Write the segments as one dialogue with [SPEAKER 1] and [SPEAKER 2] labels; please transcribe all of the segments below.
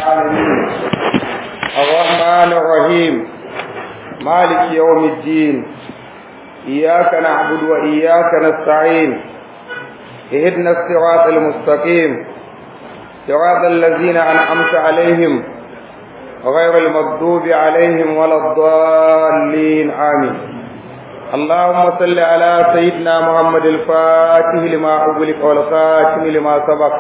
[SPEAKER 1] العالمين الرحمن الرحيم مالك يوم الدين إياك نعبد وإياك نستعين اهدنا الصراط المستقيم صراط الذين أنعمت عليهم غير المغضوب عليهم ولا الضالين آمين اللهم صل على سيدنا محمد الفاتح لما أغلق والخاتم لما سبق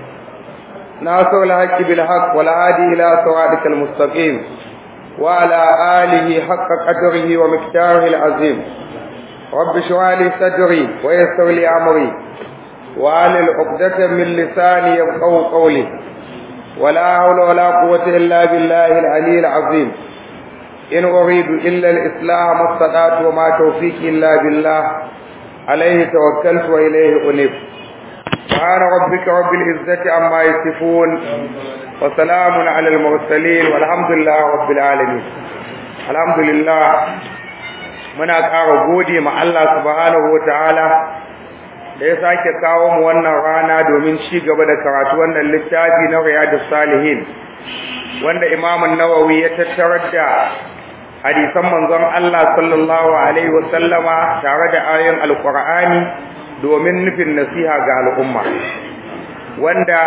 [SPEAKER 1] ناصر الحق بالحق والعادي إلى صراطك المستقيم وعلى آله حق قدره ومقداره العظيم رب اشرح لي صدري ويسر لي أمري وعلى عقدة من لساني يفقهوا قولي ولا حول ولا قوة إلا بالله العلي العظيم إن أريد إلا الإصلاح ما استطعت وما توفيقي إلا بالله عليه توكلت وإليه أنيب سبحان ربك رب العزة عما يصفون وسلام على المرسلين والحمد لله رب العالمين الحمد لله muna ƙara gode ma Allah subhanahu wataala da ya sake kawo mu wannan rana domin ci gaba da karatu wannan littafi na Riyadus Salihin wanda Imam Nawawi ya tattarar da hadisan manzon Allah sallallahu alaihi wasallama tare da ayoyin Alƙur'ani domin nufin nasiha ga al'umma wanda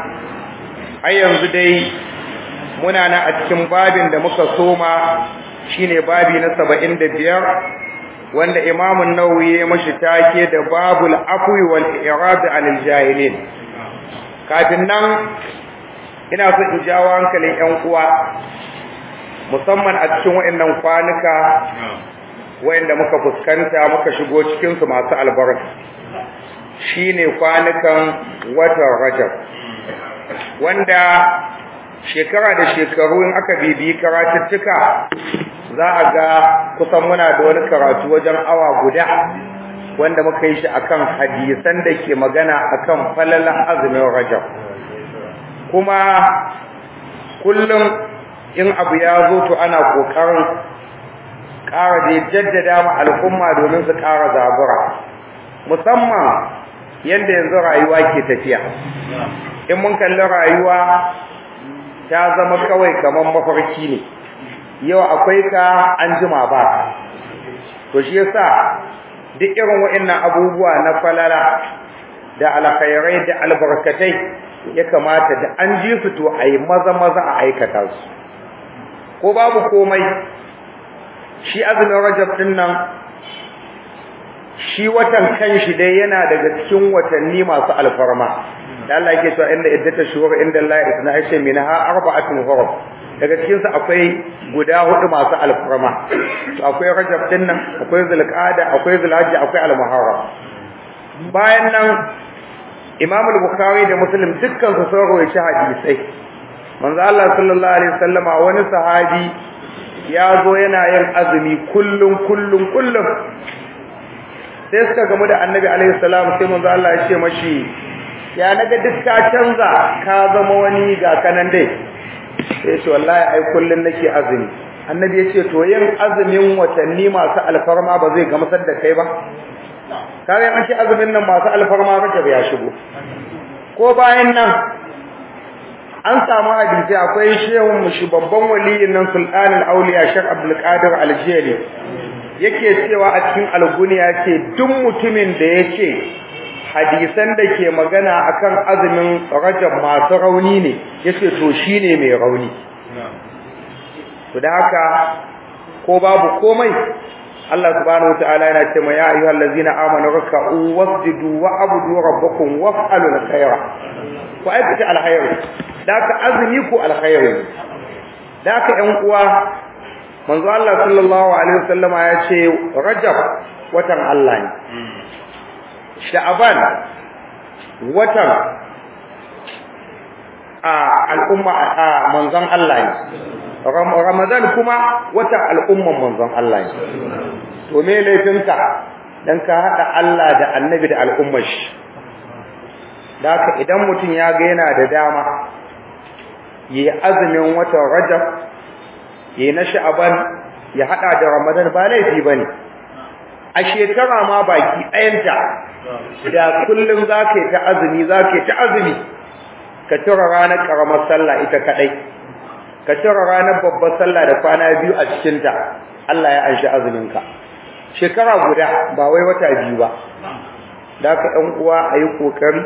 [SPEAKER 1] a yanzu dai muna na a cikin babin da muka soma shine babi na saba'in da biyar wanda imamun nawawi ya mashi take da babul afwi wal i'rad anil jahilin kafin nan ina so in jawo hankalin ƴan uwa musamman a cikin waɗannan kwanuka wayanda muka fuskanta muka shigo cikin su masu albarka shine kwanukan watan Rajab wanda shekara da shekaru in aka bibiyi karatuttuka za a ga kusan muna da wani karatu wajen awa guda wanda muka yi shi akan hadisan da ke magana akan falalan azumin Rajab kuma kullum in abu ya zo to ana kokarin ƙara da jaddada ma al'umma domin su ƙara zabura musamman yadda yanzu rayuwa ke tafiya in mun kalli rayuwa ta zama kawai kamar mafarki ne yau akwai ka an jima ba to shi yasa duk irin waɗannan abubuwa na falala da alkhairai da albarkatai ya kamata da an ji su to a yi maza maza a aikata su ko babu komai shi azumin rajab din nan shi watan kanshi dai yana daga cikin watanni masu alfarma da Allah yake cewa inda iddata shuhur inda Allah ya tsana aisha minha arba'atun hurum daga cikin su akwai guda hudu masu alfarma to akwai rajab din nan akwai zulqa'ada akwai zulhajji akwai almuharram bayan nan Imam al-Bukhari da Muslim dukkan su sun rawaita hadisai manzo Allah sallallahu alaihi wasallama wani sahabi ya zo yana yin azumi kullum kullum kullum sai suka gamu da annabi alaihi salam sai manzo Allah ya ce mashi ya naga duk ka canza ka zama wani ga kanan dai sai ce wallahi ai kullun nake azumi annabi ya ce to yin azumin watanni masu alfarma ba zai gamsar da kai ba kare an ce azumin nan masu alfarma rajab ya shigo ko bayan nan an samu hadisi akwai shehun mushi babban waliyin nan sultanul auliya shek abdul qadir al-jili yake cewa a cikin alguniya ce duk mutumin da yake hadisan da ke magana akan azumin rajab masu rauni ne yace to shine mai rauni to da haka ko babu komai Allah subhanahu wataala yana cewa ya ayyuhal ladzina amanu rak'u wasjudu wa abudu rabbakum waf'alu alkhayra ku aikata alkhayr da ka azumi ku alkhayr da ka ƴan uwa manzo Allah sallallahu alaihi wasallama ya ce Rajab watan Allah ne Sha'ban watan a al'umma a manzon Allah ne Ramadan kuma watan al'umman manzon Allah ne to me laifinka dan ka hada Allah da Annabi da al'ummar shi haka idan mutum ya ga yana da dama yi azumin watan Rajab yi na sha'aban ya hada da ramadan ba laifi bane a shekara ma baki ɗayanta da kullum za ka yi ta azumi za ka yi ta azumi ka ka cire ranar karamar sallah ita kadai ka cire ranar babbar sallah da kwana biyu a cikin ta Allah ya anshi azumin ka shekara guda ba wai wata biyu ba da ka ɗan uwa ayi kokari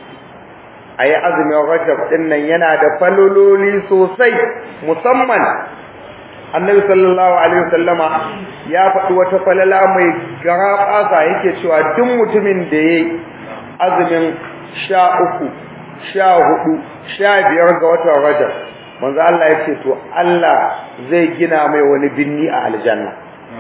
[SPEAKER 1] ayi azumin Rajab din nan yana da falololi sosai musamman Annabi sallallahu alaihi wasallama ya faɗi wata falala mai garabasa yake cewa duk mutumin da yayi azumin sha uku sha hudu sha biyar ga watan Rajab manzo Allah ya ce to Allah zai gina mai wani binni a aljanna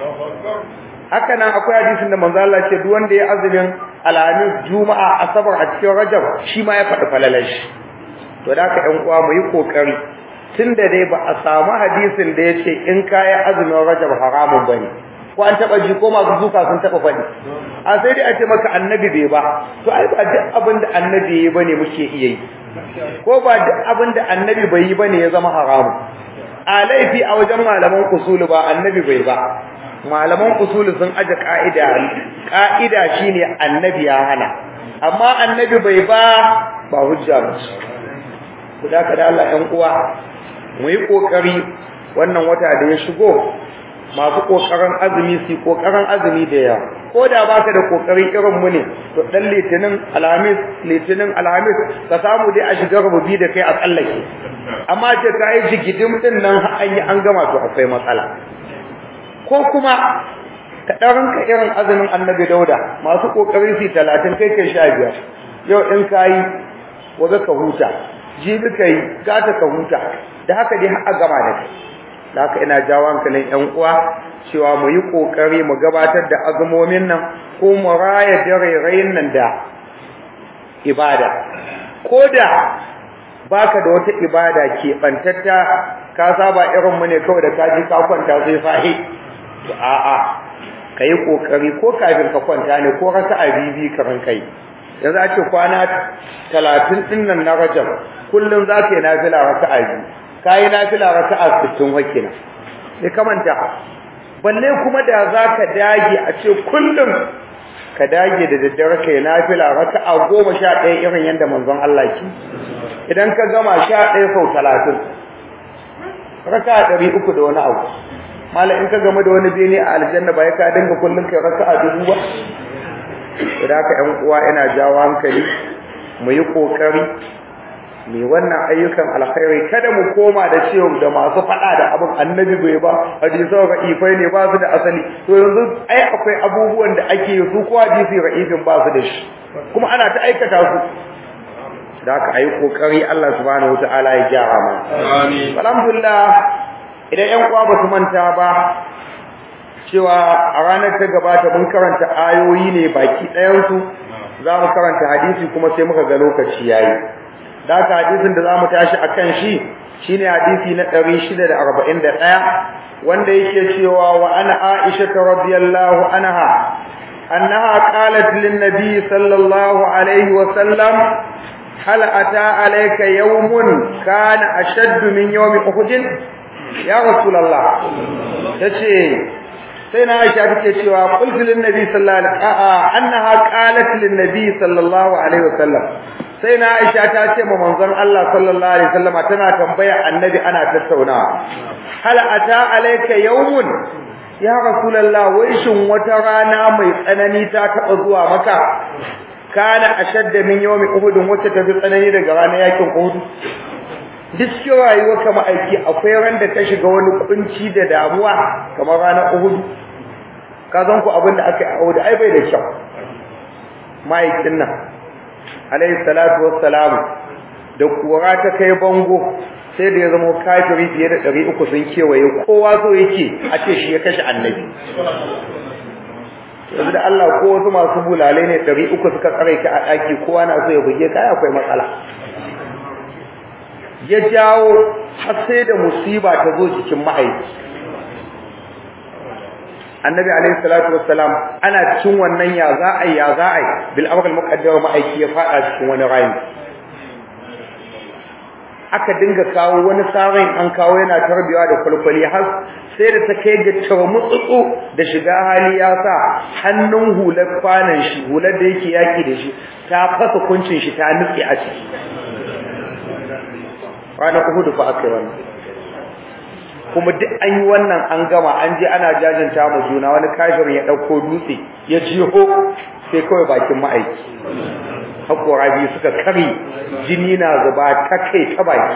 [SPEAKER 1] haka nan akwai hadisin da manzo Allah ce duk wanda ya azumin alhamis juma'a asabar a cikin rajab shi ma ya faɗi falalar shi to da haka ƴan uwa mu yi kokari tunda dai ba a samu hadisin da ya ce in kayi azumin rajab haramun bane ko an taba ji ko masu zuka sun taba faɗi a sai dai a ce maka annabi bai ba to ai ba duk abin da annabi yayi bane muke iya yi ko ba duk abin da annabi bai yi bane ya zama haramun a laifi a wajen malaman usulu ba annabi bai ba malaman usulu sun aje ka'ida ka'ida shine annabi ya hana amma annabi bai ba ba hujja ba ku da ka da Allah ɗan uwa mu yi kokari wannan wata da ya shigo masu kokarin azumi su kokarin azumi da yawa ko da baka da kokari irin mu ne to dan litinin alhamis litinin alhamis ka samu dai a shiga rububi da kai a tsallake amma ce ka yi jigidim din nan an yi an gama to akwai matsala ko kuma ka ɗarin ka irin azumin annabi dauda masu kokari su talatin kai kai sha biyar yau in ka yi waje ka huta jibi ka yi gata ka huta da haka dai har a gama da kai da haka ina jawo hankalin ƴan uwa cewa mu yi kokari mu gabatar da azumomin nan ko mu raya dare nan da ibada koda baka da wata ibada ke bantatta ka saba irin mu ne kawai da ka ji ka kwanta sai fahi to a'a kai kokari ko kafin ka kwanta ne ko raka'a bibi karan kai yanzu a ce kwana 30 din nan na Rajab kullun za ka yi nafila raka'a biyu kai nafila raka'a 60 wakina sai ka manta balle kuma da zaka dage a ce kullum ka dage da daddare kai nafila raka'a 11 irin yanda manzon Allah ke idan ka gama 11 sau 30 raka'a 300 da wani abu mala in ka gama da wani bene a aljanna ba ya ka dinga kullun kai raka'a dubu ba idan ka ƴan uwa ina jawo hankali mu yi kokari mai wannan ayyukan alkhairi kada mu koma da cewa da masu fada da abin annabi bai ba hadisan ra'ifai ne ba su da asali to yanzu ai akwai abubuwan da ake yi su ko hadisi ra'ifin ba su da shi kuma ana ta aikata su da aka ayi kokari Allah subhanahu wataala ya gyara mu amin alhamdulillah idan ƴan uwa ba su manta ba cewa a ranar ta gabata mun karanta ayoyi ne baki ɗayan su za mu karanta hadisi kuma sai muka ga lokaci yayi da haka hadisin da zamu tashi akan shi shine hadisi na 641 wanda yake cewa wa ana Aisha radhiyallahu anha annaha qalat lin nabi sallallahu alaihi wa sallam hal ata alayka yawmun kana ashaddu min yawmi uhud ya rasulullah tace sai na Aisha take cewa qultu lin nabi sallallahu alaihi wa annaha qalat lin nabi sallallahu alaihi wa sallam sai na Aisha ta ce ma manzon Allah sallallahu alaihi wasallam tana tambaya annabi ana tattaunawa hal ata alayka yawmun ya rasulullah wai shin wata rana mai tsanani ta taba zuwa maka kana ashadda min yawmi uhud wacce ta fi tsanani daga ranar yakin uhud duk cikin rayuwar ka ma'aiki akwai ran da ka shiga wani kunci da damuwa kamar ranar uhud ka zan ku abin da aka yi a uhud ai bai da kyau ma'aikin nan alayhi salatu wassalam da kura ta kai bango sai da ya zama kafiri fiye da 300 sun kewaye kowa so yake a ce shi ya kashe annabi yanzu da Allah ko wasu masu bulalai ne 300 suka tsare ki a daki kowa na so ya buge kai akwai matsala ya jawo har sai da musiba ta zo cikin mahaifi annabi alayhi salatu wassalam ana cikin wannan ya za a ya za a bil amr al muqaddar ma'aiki ya fada cikin wani rayi aka dinga kawo wani sarin an kawo yana tarbiya da kulkuli har sai da ta kai ga tarmutsutsu da shiga hali ya sa hannun hular kwanan shi hular da yake yaki da shi ta fasa kuncin shi ta nutse a ciki ranar Uhud fa aka yi wannan kuma duk an yi wannan an gama an je ana jajanta mu juna wani kafirin ya dauko dutse ya jiho sai kawai bakin ma'aiki hakora biyu suka kare jini na zuba ta kai ta baki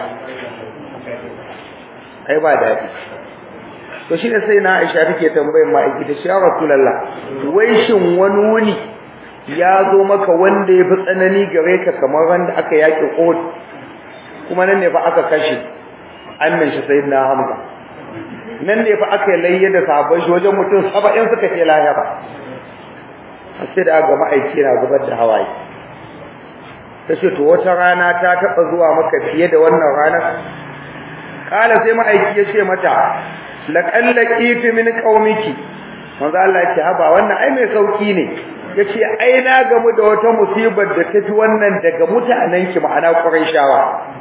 [SPEAKER 1] ai ba daɗi to shi ne sai na Aisha take tambayar ma'aiki ta shi ya Rasulullah wai shin wani wuni ya zo maka wanda ya fi tsanani gare ka kamar wanda aka yaƙi Uhud kuma nan ne fa aka kashe annan shi sayyidina Hamza nan ne fa aka layye da sabon shi wajen mutum 70 suka ce lahira sai da ga ma'aiki na zubar da hawaye tace to wata rana ta taba zuwa maka fiye da wannan ranar kala sai ma'aiki ya ce mata laqallaqiti min qaumiki manzo Allah ya ce haba wannan ai mai sauki ne yace ai na gamu da wata musibar da tafi wannan daga mutanen ki ma'ana quraishawa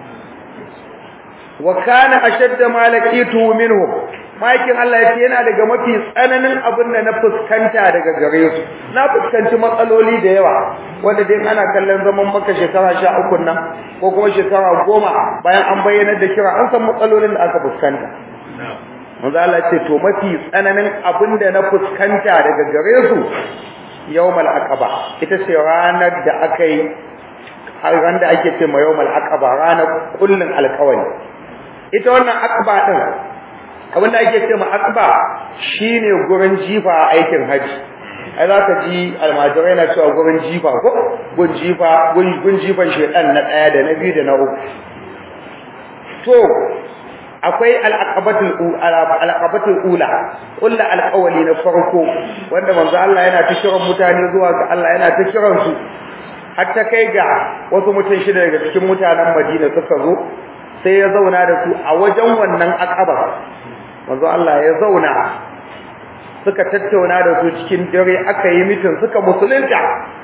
[SPEAKER 1] wa kana ashadda ma laqitu minhum makin Allah yace yana daga mafi tsananin abin da na fuskanta daga gare su na fuskanci matsaloli da yawa wanda dai ana kallon zaman maka shekara 13 nan ko kuma shekara 10 bayan an bayyana da kira an san matsalolin da aka fuskanta manzo Allah ce to mafi tsananin abin da na fuskanta daga gare su yawmal aqaba ita ce ranar da aka yi ran da ake ce ma yawmal aqaba ranar kullun alƙawari ita wannan aqaba din abin da ake ce ma aqaba shine gurin jifa a aikin haji ai za ka ji almajirai na cewa gurin jifa ko gun jifa gun jifan shedan na daya da na biyu da na uku to akwai al'aqabatul al'aqabatul ula kullu alqawli na farko wanda manzo Allah yana ta kiran mutane zuwa ga Allah yana ta kiran su har ta kai ga wasu mutum shida daga cikin mutanen Madina suka zo sai ya zauna da su a wajen wannan aqaba manzo Allah ya zauna suka tattauna da su cikin dare aka yi mitin suka musulunta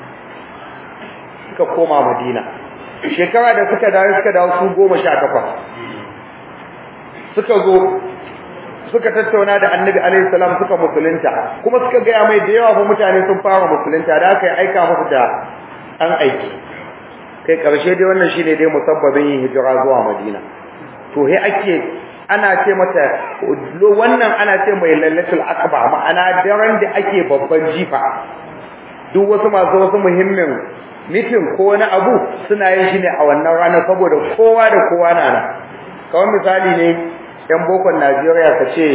[SPEAKER 1] suka koma Madina shekara da suka dawo suka dawo su 18 suka zo suka tattauna da Annabi alaihi salam suka musulunta kuma suka ga mai da yawa fa mutane sun fara musulunta da aka yi aika musu da an aiki kai karshe dai wannan shine dai musabbabin yin hijira zuwa Madina to he ake ana ce mata wannan ana ce mai lailatul aqaba ma'ana daren da ake babban jifa duk wasu masu wasu muhimmin mitin ko wani abu suna yin shi ne a wannan rana saboda kowa da kowa na nan kawai misali ne yan bokon Najeriya ka ce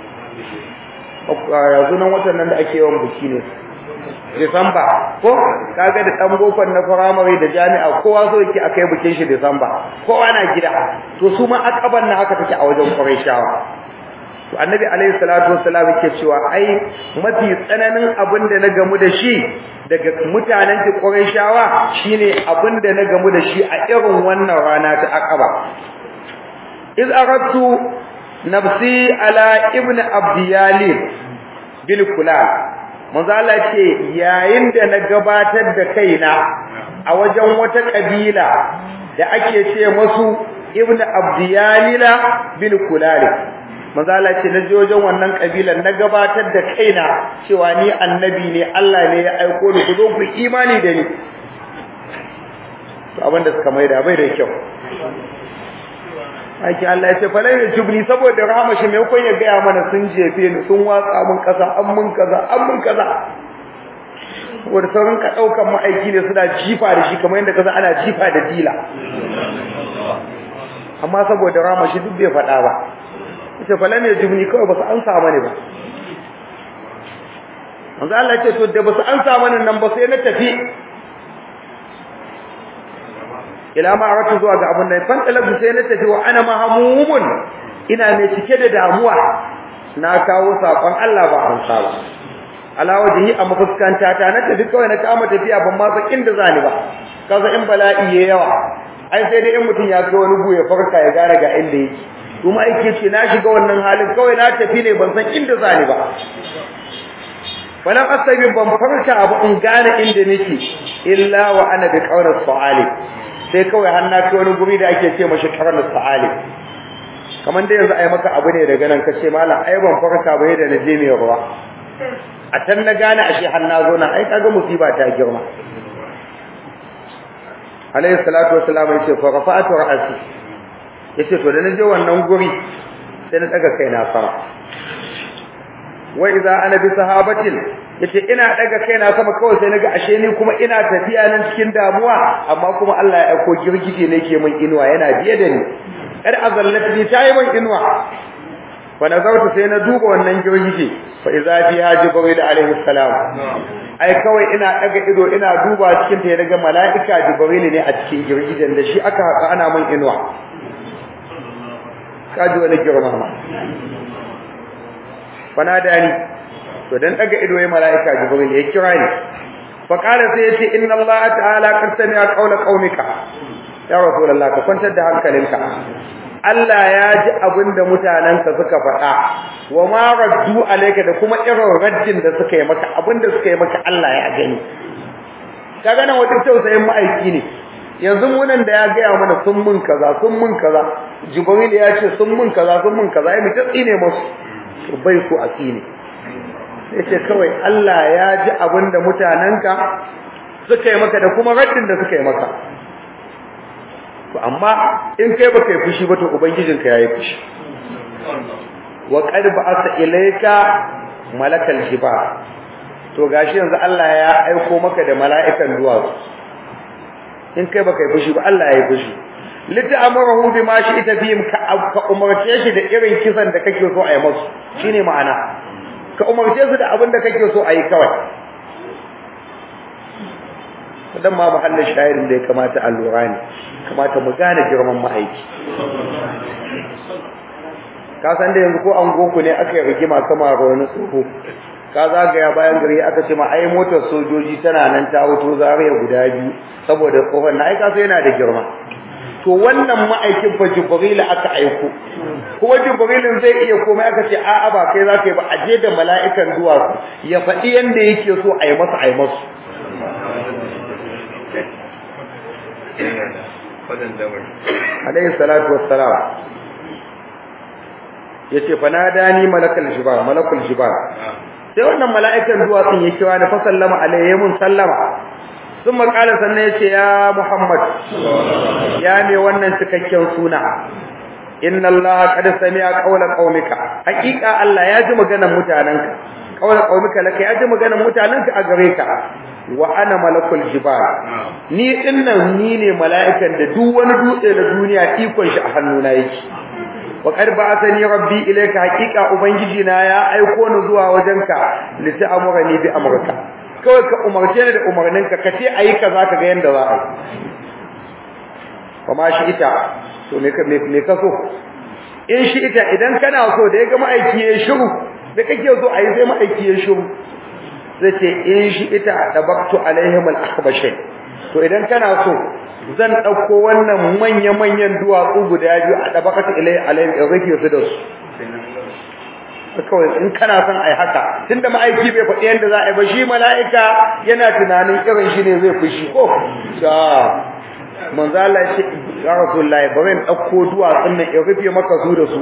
[SPEAKER 1] yanzu nan watan nan da ake yawan biki ne Disamba ko kaga da dan bokon na firamare da jami'a kowa so yake akai bikin shi Disamba kowa na gida to su ma akaban na haka take a wajen Qurayshawa to Annabi alaihi salatu wassalam yake cewa ai mafi tsananin abin da na gamu da shi daga mutanen ki Qurayshawa shine abin da na gamu da shi a irin wannan rana ta Aqaba iz aradtu nafsi ala ibn abdiyalil bil kulal manzo Allah ce yayin da na gabatar da kaina a wajen wata kabila da ake ce masu ibnu abdiyalila bil kulali manzo Allah ce na je wajen wannan kabilan na gabatar da kaina cewa ni annabi ne Allah ne ya aiko ni ku zo ku imani da ni to abinda suka maida bai da kyau Aiki Allah ya ce fa lai jubni saboda rahama shi mai kun ya gaya mana sun jefe ni sun watsa mun kaza an mun kaza an mun kaza wanda sauran ka daukan ma'aiki ne suna jifa da shi kamar yadda kaza ana jifa da dila amma saboda rahama shi duk bai faɗa ba yace fa lai jubni kawai basu an sa mani ba manzo Allah ya ce to da basu an sa mani nan ba sai na tafi ila ma aratu zuwa ga abun nan fan talabu sai na tafi wa ana mahmumun ina mai cike da damuwa na kawo sakon Allah ba an saba ala wajhi a mafuskanta ta na tafi kawai na kama tafiya ban ma san inda zani ba kaza in bala'i yayi yawa ai sai dai in mutun ya ga wani buye farka ya gane ga inda yake kuma aike ce na shiga wannan halin kawai na tafi ne ban san inda zani ba walam asabi ban farka abu in gane inda nake illa wa ana bi qawli su'ali sai kawai har na kai wani guri da ake ce mashi karan sa'ali kaman dai yanzu ai maka abu ne daga nan kace mallam ai ban farka ba da na je mai ruwa a tan na gane ashe har na zo na ai kaga musiba ta girma alayhi salatu wassalam yace fa rafa'atu ra'si yace to da naje wannan guri sai na daga kaina sama wa idza ana bi sahabatin yace ina daga kaina sama kawai sai naga ashe ni kuma ina tafiya nan cikin damuwa amma kuma Allah ya aiko girgije ne ke min inuwa yana biye da ni kar azallat ni tayi min inuwa fa nazartu sai na duba wannan girgije fa idza fiha jibril alaihi salam ai kawai ina daga ido ina duba cikin ta daga malaika jibril ne a cikin girgijen da shi aka haka ana min inuwa kaji wani girma ma fanadani to dan daga ido ya malaika jibril ya kira ni fa qala sai yace inna allah ta'ala qad sami'a qawla qaumika ya rasulullah ka kwantar da hankalinka Allah ya ji abinda mutananka suka faɗa wa ma raddu alayka da kuma irin raddin da suka yi maka abinda suka yi maka Allah ya gani kaga nan wata tausayin ma'aiki ne yanzu munan da ya gaya mana sun mun kaza sun mun kaza jibril ya ce sun mun kaza sun mun kaza ai mutum tsine musu bai so a tsine yace kawai Allah ya ji abinda mutananka suka yi maka da kuma raddin da suka yi maka to amma in kai baka yi fushi ba to ubangijinka yayi fushi wa qad ba'atha ilayka malakal jibal to gashi yanzu Allah ya aiko maka da mala'ikan duwatsu in kai baka yi fushi ba Allah yayi fushi lita'amuru bima shi'ta bihim ka umarce shi da irin kisan da kake so a yi musu shine ma'ana ka umarce su da abin da kake so a yi kawai dan ma mahallin shayirin da ya kamata a lura ne kamata mu gane girman ma'aiki ka san da yanzu ko an goku ne aka yi rigima kama ga wani tsoho ka zagaya bayan gari aka ce ma ai motar sojoji tana nan ta wuto zariya guda biyu saboda tsohon na ai ka yana da girma to wannan ma'aikin fa jibril aka aiko kuma jibrilin zai iya komai aka ce a'a ba kai zaka yi ba aje da mala'ikan duwatsu ya faɗi yanda yake so a yi masa a yi masu alayhi salatu wassalam yace fa nadani malakal jibal malakul jibal sai wannan mala'ikan duwatsun ya kira ni fa sallama alayhi mun sallama sun makala sannan yace ya muhammad ya me wannan cikakken suna inna allaha qad sami'a qawla qaumika haqiqa allah ya ji maganar mutananka qawla qaumika laka ya ji maganar mutananka a gare ka wa ana malakul jibal ni dinnan ni ne mala'ikan da duk wani dutse na duniya ikon shi a hannuna yake wa qad ba'athani rabbi ilayka haqiqa ubangiji na ya aiko ni zuwa wajenka li ta'murani bi amrika kawai ka umarce ni da umarninka ka ce ayi kaza ka ga yanda za a yi kuma shi ita to me ka me ka so in shi ita idan kana so da ya ga ma'aiki ya shiru da kake so ayi sai ma'aiki ya shiru zai ce in shi ita dabaktu alaihim al-akhbashin to idan kana so zan dauko wannan manya-manyan duwatsu guda biyu a dabakatu ilai alaihim in rike su da su kawai in kana son ai haka tunda ma'aiki bai faɗi yanda za a yi ba shi mala'ika yana tunanin irin shi ne zai fushi ko da manzo Allah ya ce ya rasulullahi bari in dauko duwatsun nan in rufe maka su da su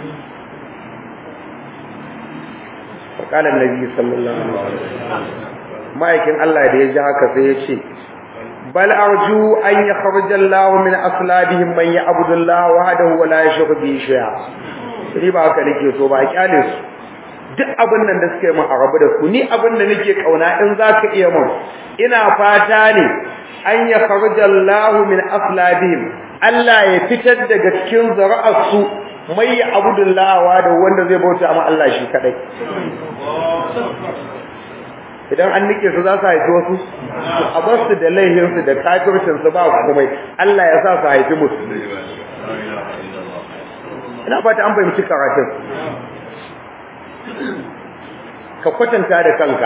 [SPEAKER 1] فقال النبي صلى الله عليه وسلم ma'aikin Allah da ya ji haka sai ya ce bal arju an yakhruja Allah min aslabihim man ya'budu Allah wahdahu wa la yushriku bihi shay'a sai ba haka nake so ba kyale su duk abin nan da suke mun a rabu da su ni abin da nake kauna in zaka iya mun ina fata ne an yakhruja Allah min aslabihim Allah ya fitar daga cikin zuri'ar su mai abudullawa da wanda zai bauta ma Allah shi kadai idan an nike su za su haifi wasu a bar su da laihin su da kafircin su ba komai Allah ya sa su haifi musu ina fata an fahimci karatun ka kwatanta da kanka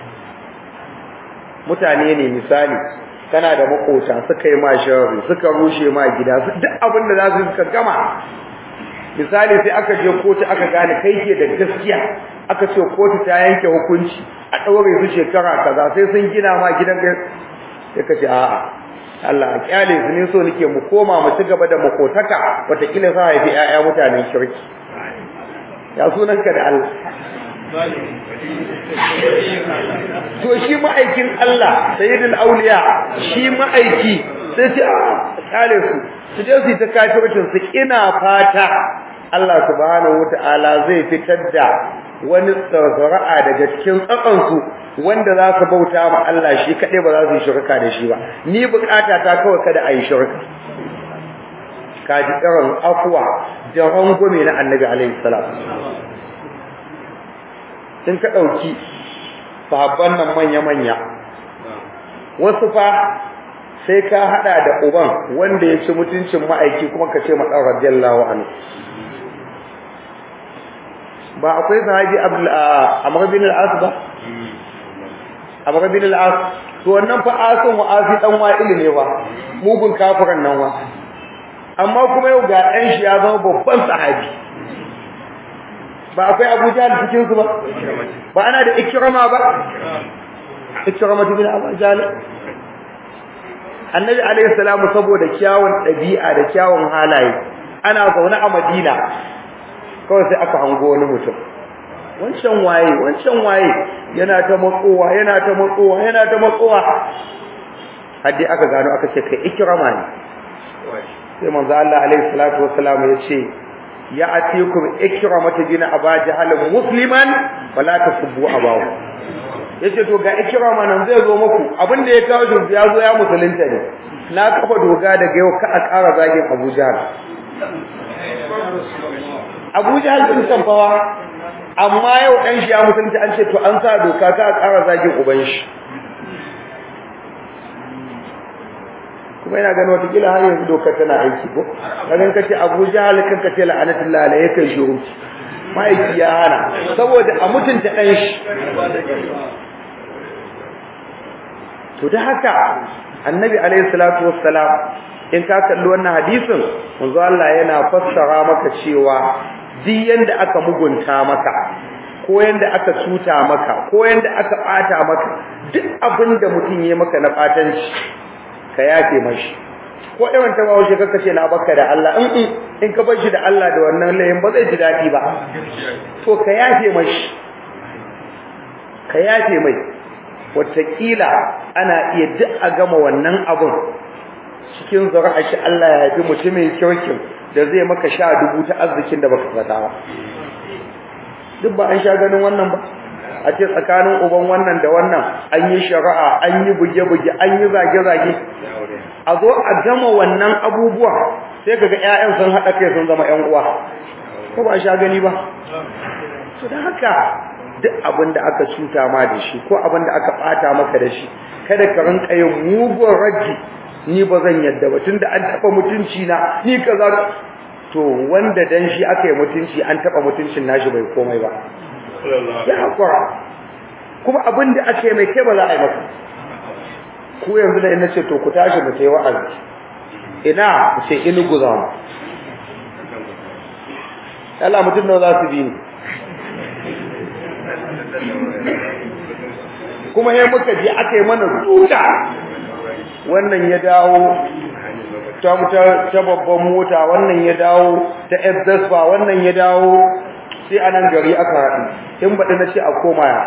[SPEAKER 1] mutane ne misali kana da makota suka yi ma sharri suka rushe ma gida duk abin da za su suka gama misali sai aka je kotu aka gane kai ke da gaskiya aka ce kotu ta yanke hukunci a ɗaure su shekara kaza sai sun gina ma gidan sai ka ce a'a Allah a kyale su ne so nake mu koma mu ci gaba da makotaka wataƙila sa haifi ƴaƴa mutanen kirki ya sunanka da Allah to shi ma'aikin Allah sayyidul auliya shi ma'aiki sai ce a kyale su su je su yi ta kafircin su ina fata Allah subhanahu wata'ala zai fitar da wani tsara'a daga cikin tsakansu wanda za su bauta ma Allah shi kaɗai ba za su yi shirka da shi ba ni bukata ta kawai kada a yi shirka kaji irin afuwa da rangume na annabi alaihi salam in ka ɗauki sahabban nan manya-manya wasu fa sai ka hada da uban wanda ya ci mutuncin ma'aiki kuma ka ce maɗan radiyallahu anhu ba akwai sahabi Amr bin al-As ba Amr bin al-As to wannan fa asun wa asi dan wa'il ne ba mugun kafiran nan wa amma kuma yau ga ɗan shi ya zama babban sahabi ba akwai Abu Jahl cikin su ba ba ana da Ikrama ba Ikrama bin Abu Jahl Annabi alayhi salamu saboda kyawun ɗabi'a da kyawun halaye ana zaune a Madina kawai sai aka hango wani mutum wancan waye wancan waye yana ta matsowa yana ta matsowa yana ta matsowa har dai aka gano aka ce kai ikrama ne sai manzo Allah alaihi salatu wassalam ya ce ya atikum ikramatu bin aba jahal musliman wala tasubbu abahu yace to ga ikrama nan zai zo muku abin da ya kawo shi ya zo ya musulunta ne na kafa doga daga yau ka a ƙara zagin Abu Jahal Abu Jahal din tamfawa amma yau dan shi ya musulunta an ce to an sa doka ka a ƙara zagin uban shi kuma ina ganin wata kila har yanzu dokar tana aiki ko kagan kace Abu Jahal kan kace la'anatullahi alayhi kai shuru ma'aiki ya hana saboda a mutunta dan shi to da haka annabi alayhi salatu wassalam in ka kalli wannan hadisin manzo Allah yana fassara maka cewa duk yanda aka mugunta maka ko yanda aka cuta maka ko yanda aka bata maka duk abinda mutum yayi maka na batanci ka yafe mashi ko irin ta bawo kaka ce na baka da Allah in in ka bar shi da Allah da wannan layin ba zai ji dadi ba to ka yafe mashi ka yafe mai wataƙila ana iya duk a gama wannan abun cikin zuri'a shi Allah ya yafi mutumin kirkin da zai maka sha dubu ta arzikin da baka zata ba duk ba an sha ganin wannan ba a ce tsakanin uban wannan da wannan an yi shari'a an yi buge-buge an yi zage-zage a zo a gama wannan abubuwa sai kaga ƴaƴan sun haɗa kai sun zama ƴan uwa ko ba sha gani ba to da haka duk abin da aka cuta ma da shi ko abin da aka ɓata maka da shi kada ka rinka yin mugun raji ni ba zan yadda ba tunda an taɓa mutunci na ni kaza to wanda dan shi aka yi mutunci an taɓa mutuncin nashi bai komai ba ya hakura kuma abin da ake mai kai ba za a yi maka ku yanzu da ina ce to ku tashi mu tayi wa'azi ina ku ce in guza mu Allah mutum nawa za su bi ni kuma sai muka je aka yi mana duka wannan ya dawo ta ta babban mota wannan ya dawo ta Exaspa wannan ya dawo sai a nan gari aka haɗu in baɗi na ce a koma ya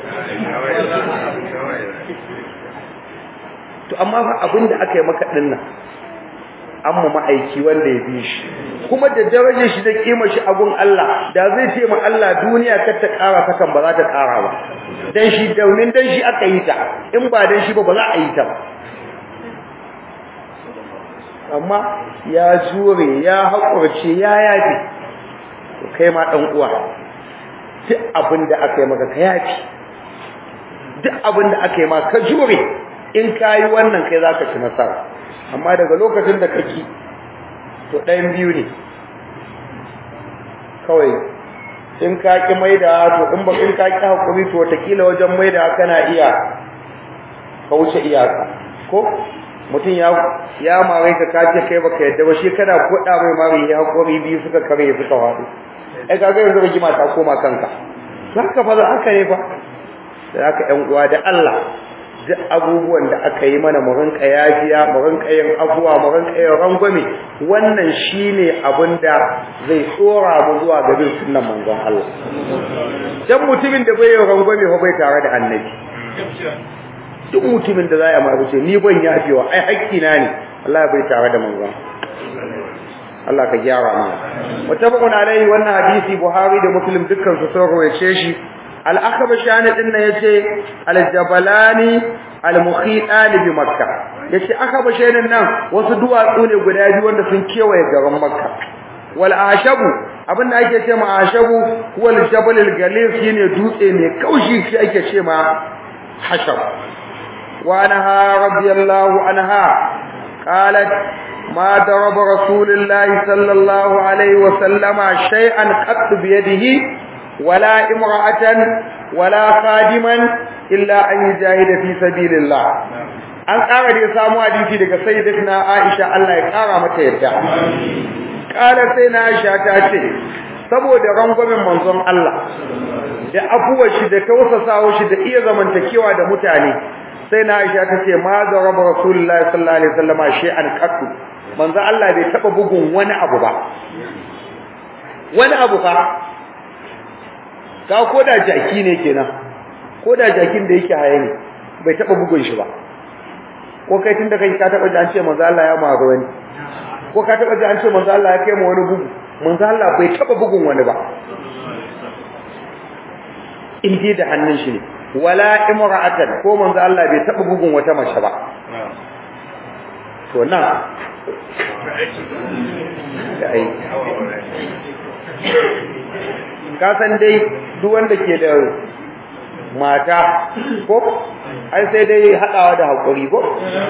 [SPEAKER 1] to amma fa abin da aka yi maka ɗin nan an mu ma'aiki wanda ya bi shi kuma da darajar shi da kima shi abun Allah da zai ce ma Allah duniya kar ta ƙara sakan ba za ta ƙara ba dan shi daunin dan shi aka yi ta in ba dan shi ba ba za a yi ta ba amma ya jure ya haƙurce ya yafi kai ma dan uwa duk abin da aka yi maka ka yafi duk abin da aka yi ma ka jure in kayi wannan kai zaka ci nasara amma daga lokacin da kake to ɗayan biyu ne kawai in ka ki maida to in ba in ka ki hakuri to wataƙila wajen maida kana iya ka wuce iyaka ko mutum ya ya mare ka kace kai baka yadda ba shi kana koda mai mare ya hakuri biyu suka kare suka wadu ai kaga yanzu rigima ta koma kanka haka fa haka ne fa da haka ƴan uwa da Allah duk abubuwan da aka yi mana mu rinka yafiya mu rinka yin afuwa mu rinka yin rangwame wannan shine abin da zai tsora mu zuwa ga bin sunnan manzon Allah dan mutumin da bai yin rangwame fa bai tare da annabi duk mutumin da za ya ma ce ni ban yafewa ai haƙƙi na ne Allah bai tare da manzon Allah ka gyara mana mutabaqun alaihi wannan hadisi Buhari da Muslim dukkan su sun rawaye shi al-akhbashani din nan yace al-jabalani al-mukhitani bi makkah yace akhbashani nan wasu duwatsu ne guda biyu wanda sun kewaye garin makka wal ashabu abinda ake ce ma ashabu wal jabal al-galis shine dutse ne kaushi shi ake ce ma hashab wa anha radiyallahu anha qalat ما ضرب رسول الله صلى الله عليه وسلم شيئا قط بيده ولا امرأة ولا خادما إلا أن يجاهد في سبيل الله an ƙara da ya samu hadisi daga sayyidatina Aisha Allah ya ƙara mata yadda ƙara sai na Aisha ta ce saboda rangwamen manzon Allah da afuwar shi da tausasawa shi da iya zamantakewa da mutane sai na Aisha ta ce ma da rabu Rasulullahi sallallahu alaihi wasallam shay'an qattu manzo Allah bai taba bugun wani abu ba wani abu fa ka koda jaki ne kenan koda jakin da yake haye ne bai taba bugun shi ba ko kai tunda kai ka taba ji an ce manzo Allah ya maga wani ko ka taba ji an ce manzo Allah ya kai mu wani bugu manzo Allah bai taba bugun wani ba in dai da hannun shi ne wala imra'atan ko manzo Allah bai taba bugun wata mace ba to nan da ai ka san dai duk wanda ke da mata ko ai sai dai hadawa da hakuri ko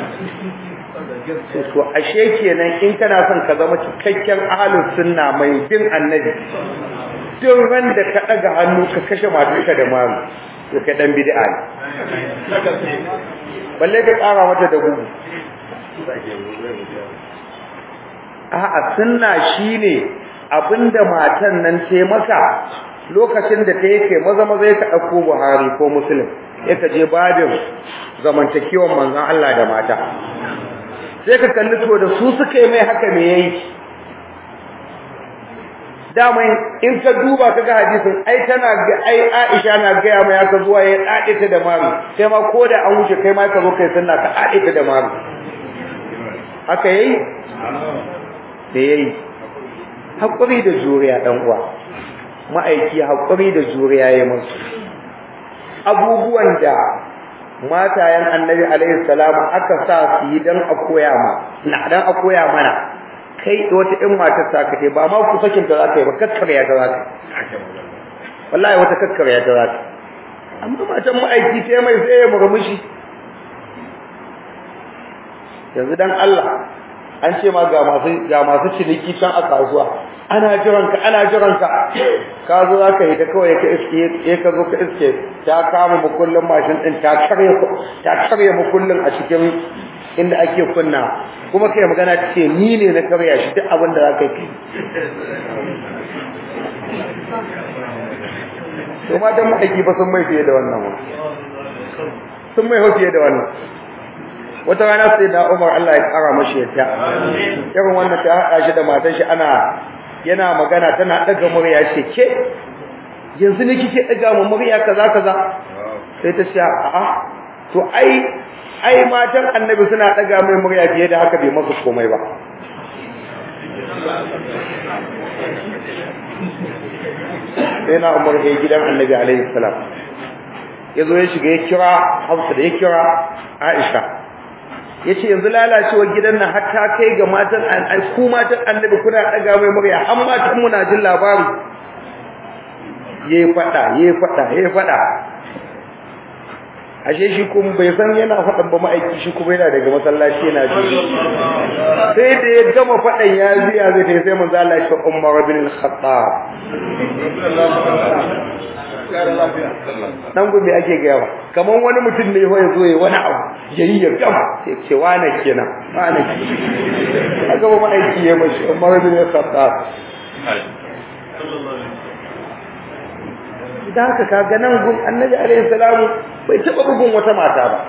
[SPEAKER 1] to ashe kenan in kana son ka zama cikakken ahlus sunna mai bin annabi duk ran da ka daga hannu ka kashe matarka da mamu to kai dan bid'a ne balle ka kara mata da gugu a'a sunna shine abinda matan nan ce maka lokacin da ta yake maza maza ya ka dauko Buhari ko Muslim ya ka je babin zamantakewan manzon Allah da mata sai ka kalli to da su suka yi mai haka me yayi dama in ka duba kaga hadisin ai tana ga ai Aisha na ga ya mai aka zuwa ya dade ta da mari sai ma ko da an wuce kai ma ka zo kai sunna ka dade ta da mari haka yayi da yayi hakuri da juriya dan uwa ma'aiki hakuri da juriya yayi musu abubuwan da matayen annabi alaihi salamu aka sa su yi dan a koya ma na dan a koya mana kai wata in matar ta kace ba ma ku sakin ta zaka yi ba kakkarya ta zaka wallahi wata kakkarya ta zaka amma matan ma'aiki sai mai sai ya murmushi yanzu dan Allah an ce ma ga masu ga masu ciniki can a kasuwa ana jiran ka ana jiran ka ka zo zaka yi da kawai ka iske ya ka zo ka iske ta kama mukullin mashin din ta karye ta karye mukullin a cikin inda ake kunna kuma kai magana ta ce ni ne na karya shi duk abin da za ka yi to ma dan ma'aiki ba sun mai fiye da wannan ba sun mai fiye da wannan wata rana sai da Umar Allah ya kara mashi yadda irin wannan ta haɗa shi da matar shi ana yana magana tana daga murya ce ke yanzu ne kike daga mu murya kaza kaza sai ta ce a'a to ai ai matan annabi suna daga mai murya fiye da haka bai masa komai ba sai na umar ya gidan annabi alaihi salam ya zo ya shiga ya kira hafsa da ya kira aisha ya ce yanzu lalacewar gidan nan har ta kai ga matan ku matan annabi kuna daga mai murya har matan muna jin labari ya yi faɗa ya yi faɗa ya yi faɗa ashe shi kuma bai san yana faɗan ba ma'aiki shi kuma yana daga masallaci yana ji sai da ya gama faɗan ya ziya zai ta sai manzo Allah shi Umar bin al-Khattab nan gobe ake gaya ba kaman wani mutum ne ya zo ya wani abu yayi ya gama sai ce wane kenan wane kenan gaba ma'aiki ya mashi Umar bin al-Khattab da haka kaga nan gun annabi alaihi salamu bai taba bugun wata mata ba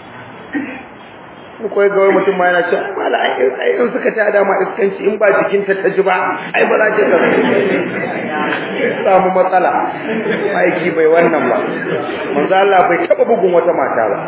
[SPEAKER 1] ko ga wani mutum ma yana cewa mala ai in suka ta da ma iskanci in ba jikin ta ta ji ba ai ba za ta ka samu matsala aiki bai wannan ba manzo Allah bai taba bugun wata mata ba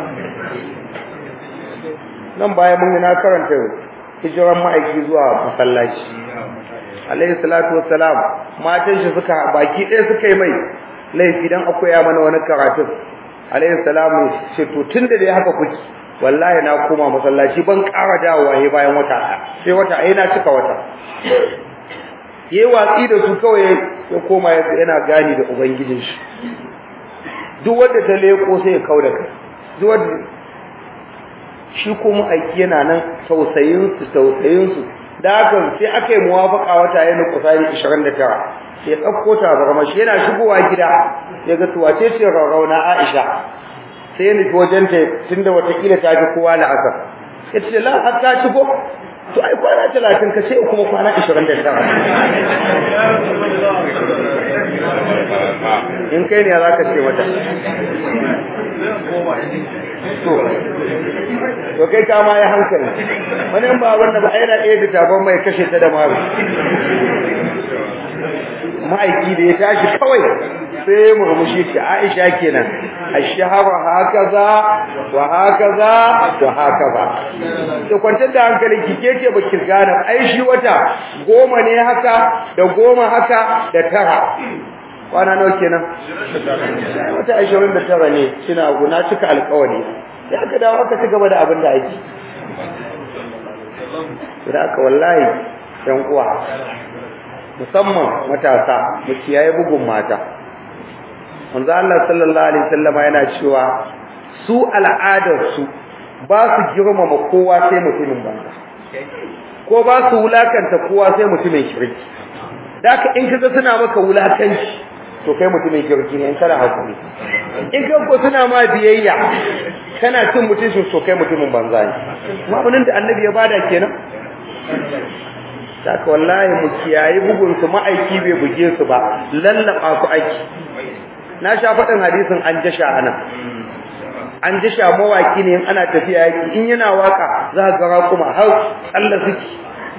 [SPEAKER 1] nan baya mun yi na karanta hijiran ma'aiki zuwa masallaci alaihi salatu wassalam matan shi suka baki ɗaya suka yi mai laifi dan akwai ya mana wani karatu alaihi salamu ce to tunda dai haka kuke wallahi na koma masallaci ban ƙara dawowa he bayan wata ɗaya sai wata ɗaya na cika wata yayi watsi da su kawai ya koma yana gani da ubangijin shi duk wanda ta leko sai ya kauda kai duk wanda shi kuma aiki yana nan tausayin su tausayin su da haka sai aka yi muwafaka wata yana kusani 29 sai ya dauko ta barma shi yana shigowa gida ya ga to wace ce rauna Aisha sai ya nufi wajen ta tunda watakila ta ji kowa la'asar ya ce la har ta shigo to ai kwana 30 ka ce kuma kwana 29 in kai ne za ka ce mata to to kai kama ya hankali wani ba wanda ba yana ɗaya da taban mai kashe ta da maru ma'aiki da ya tashi kawai sai murmushi ce Aisha kenan ashhara hakaza wa hakaza wa hakaza to kwantar da hankali ki keke baki gane ai shi wata goma ne haka da goma haka da tara kwana nawa kenan wata 29 ne kina guna cika alƙawari sai aka dawo aka ci gaba da abin da ake da aka wallahi yan uwa musamman matasa mu kiyaye bugun mata manzo Allah sallallahu alaihi wasallama yana cewa su al'adar su ba su girmama kowa sai mutumin banza ko ba su wulakanta kowa sai mutumin kirki daka in kaga suna maka wulakanci to kai mutumin kirki ne in kana hakuri in ka ko suna ma biyayya kana cin mutuncin to kai mutumin banza ne ma'anin da annabi ya bada kenan saka wallahi mu kiyayi bugun su ma'aiki bai buge su ba lallaba su aiki na sha faɗin hadisin an jasha anan an jasha mawaki ne in ana tafiya yaki in yana waka za ka ga kuma har Allah suke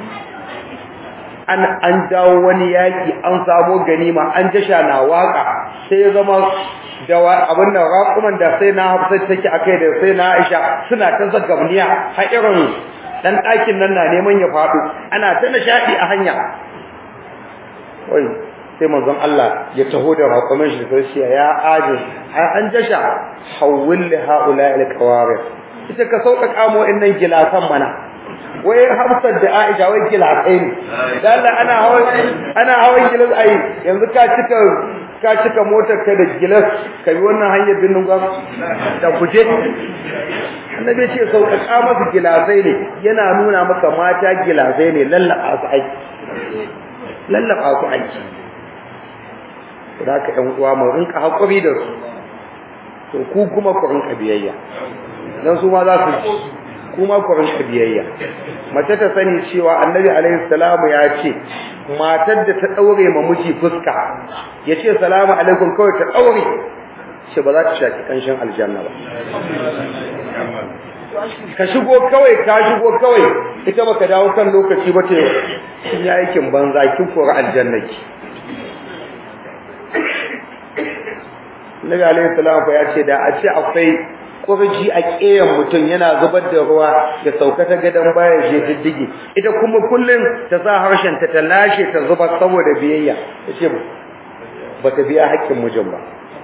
[SPEAKER 1] an an dawo wani yaki an samo ganima an jasha na waka sai ya zama da abin da raƙuman da sai na hafsa take akai da sai na Aisha suna ta zagamniya har irin dan ɗakin nan na neman ya faɗo ana ta nishadi a hanya wai sai manzon Allah ya taho da raƙumin shi sai shi ya aje an jasha hawwil li haula al qawarif ita ka sauƙaƙa mu innan gilasan mana wai Hafsat da Aisha wai gilasai ne dan Allah ana hawan ana hawan gilas ai yanzu ka cika ka cika motar ka da gilas ka bi wannan hanyar binnin gwam da kuje annabi ce sauƙaƙa masa gilasai ne yana nuna maka mata gilasai ne lallaba su aiki lallaba su aiki da ka ɗan uwa mu rinka haƙuri da su to ku kuma ku rinka biyayya dan su ma za su ci kuma ku rinka biyayya mace ta sani cewa annabi alaihi salamu ya ce matar da ta daure ma miji fuska yace salamu alaikum kawai ta daure ce ba za ta shaki kanshin aljanna ba ka shigo kawai ka shigo kawai ita baka dawo kan lokaci ba ce kin yi aikin banza kin kora aljanna ki Nabi alaihi salamu ya ce da a ce akwai kurji a ƙeyan mutum yana zubar da ruwa da sauka ta gadon baya je diddige ita kuma kullum ta sa harshen ta ta lashe ta zubar saboda biyayya tace ba ta biya haƙƙin mijin ba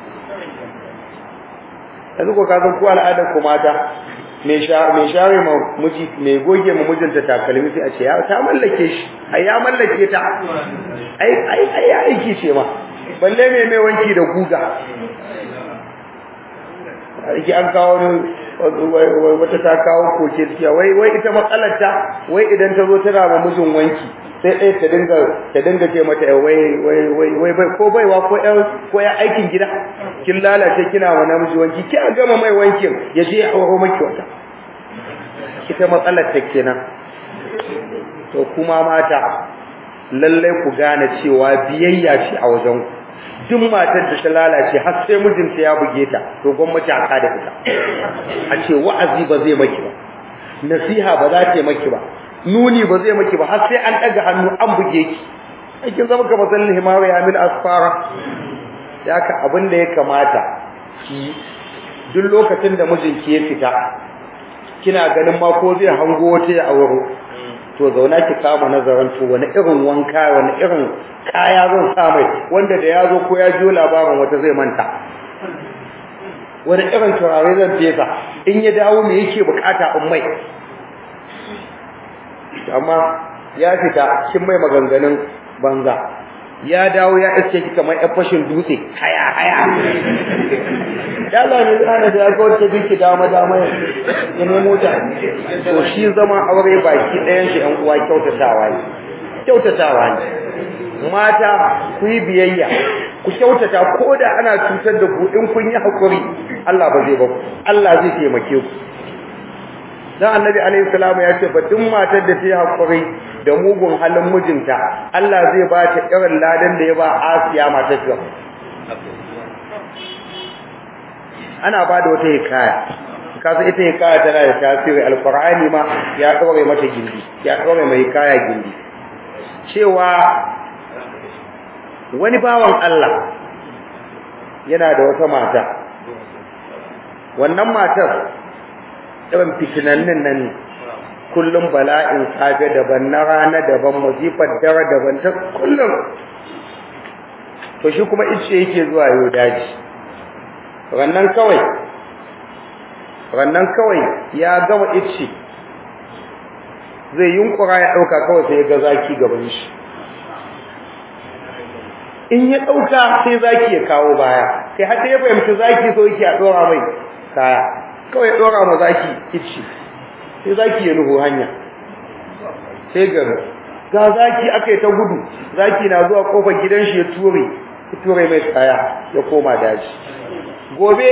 [SPEAKER 1] yanzu ko ka san ko al'adar ku mata mai mai share ma miji mai goge ma mijinta takalmi sai a ce ya ta mallake shi ai ya mallake ta ai ai ai aiki ce ma balle mai mai wanki da guga ake an kawo wata ta kawo koke cikiya wai wai ita matsalarta wai idan ta zo tana ma mijin wanki sai ɗaya ta dinga ta dinga ce mata wai wai wai wai ko baiwa ko ƴan ko ya aikin gida kin lalace kina wa namiji wanki ki a gama mai wankin ya je ya auro maki wata ita matsalar ta kenan to kuma mata lallai ku gane cewa biyayya ce a wajen ku duk matar da ta lalace har sai mijinta ya buge ta to gwamnati a kada ita a ce wa'azi ba zai maki ba nasiha ba za ta maki ba nuni ba zai maki ba har sai an daga hannu an buge ki aikin zama kamar sallin himawa ya min asfara ya ka abin da ya kamata ki duk lokacin da mijinki ya fita kina ganin ma ko zai hango wata ya auro to zauna ki kama nazarin to wani irin wanka wani irin kaya zan sa mai wanda da ya zo ko ya jiyo labarin wata zai manta wani irin turare zan fesa in ya dawo me yake bukata in mai amma ya fita kin mai maganganun banza ya dawo ya iske ki kamar yan fashin dutse haya haya ya Allah ne ana da ga wata biki da ma dama ya nemo ta to shi zama aure baki ɗayan shi ɗan uwa kyautatawa ne kyautatawa ne mata ku yi biyayya ku kyautata ko da ana cutar da ku in kun yi hakuri Allah ba zai ba ku Allah zai taimake ku dan annabi alaihi salamu ya ce ba duk matar da ta yi hakuri da mugun halin mijinta Allah zai ba ta irin ladan da ya ba Asiya matar ta ana ba da wata hikaya kasa ita hikaya tana da tasiri alqur'ani ma ya daure mata gindi ya daure mai hikaya gindi cewa wani bawan Allah yana da wata mata wannan matar irin fitinannin nan kullum bala'in safe daban na rana daban masifar dare daban ta kullum to shi kuma ice yake zuwa yau daji rannan kawai rannan kawai ya gama ice zai yunkura ya dauka kawai sai ya ga zaki gaban shi in ya dauka sai zaki ya kawo baya sai har ya fahimci zaki so yake a dora mai kaya kawai ya dora ma zaki ice sai zaki ya nuhu hanya sai ga ga zaki akai ta gudu zaki na zuwa kofar gidan shi ya ture ya ture mai kaya ya koma daji gobe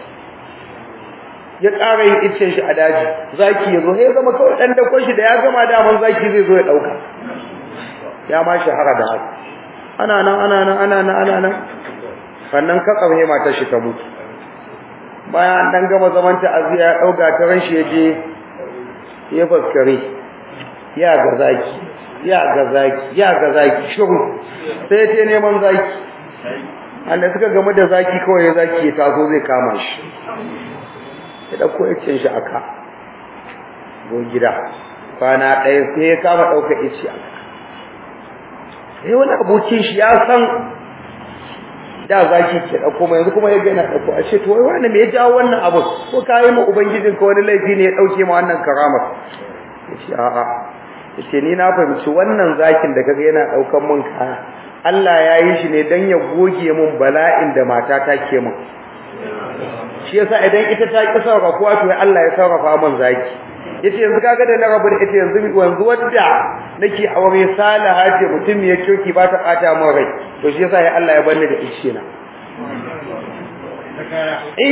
[SPEAKER 1] ya ƙara yin iccen shi a daji zaki ya zo sai zama kawai dan dakon shi da ya gama daman zaki zai zo ya dauka ya ma shahara da haka ana nan ana nan ana nan ana nan sannan ka tsaye matar shi ta mutu bayan an dan gama zaman ta aziya ya dauka ta ran shi ya je ya faskare ya ga zaki ya ga zaki ya ga zaki shiru sai ta neman zaki anda suka game da zaki kawai ya zaki ya taso zai kama shi ya dauko yacin shi aka go gida kwana ɗaya sai ya kama ɗauka ici aka sai wani abokin shi ya san da zaki ke dauko mai yanzu kuma ya ga yana dauko a ce to wai wani me ya jawo wannan abu ko kai mu ubangijin ka wani laifi ne ya dauke ma wannan karamar yace a a yace ni na fahimci wannan zakin da kaga yana daukan mun kaya Allah ya yi shi ne dan ya goge mun bala'in da mata ta ke mun shi yasa idan ita ta ki sarrafa to Allah ya sarrafa mun zaki yace yanzu kaga da na rabu da ita yanzu yanzu wadda nake aure salaha ce mutum ya kirki ba ta bata min rai to shi yasa ya Allah ya banni da ice na eh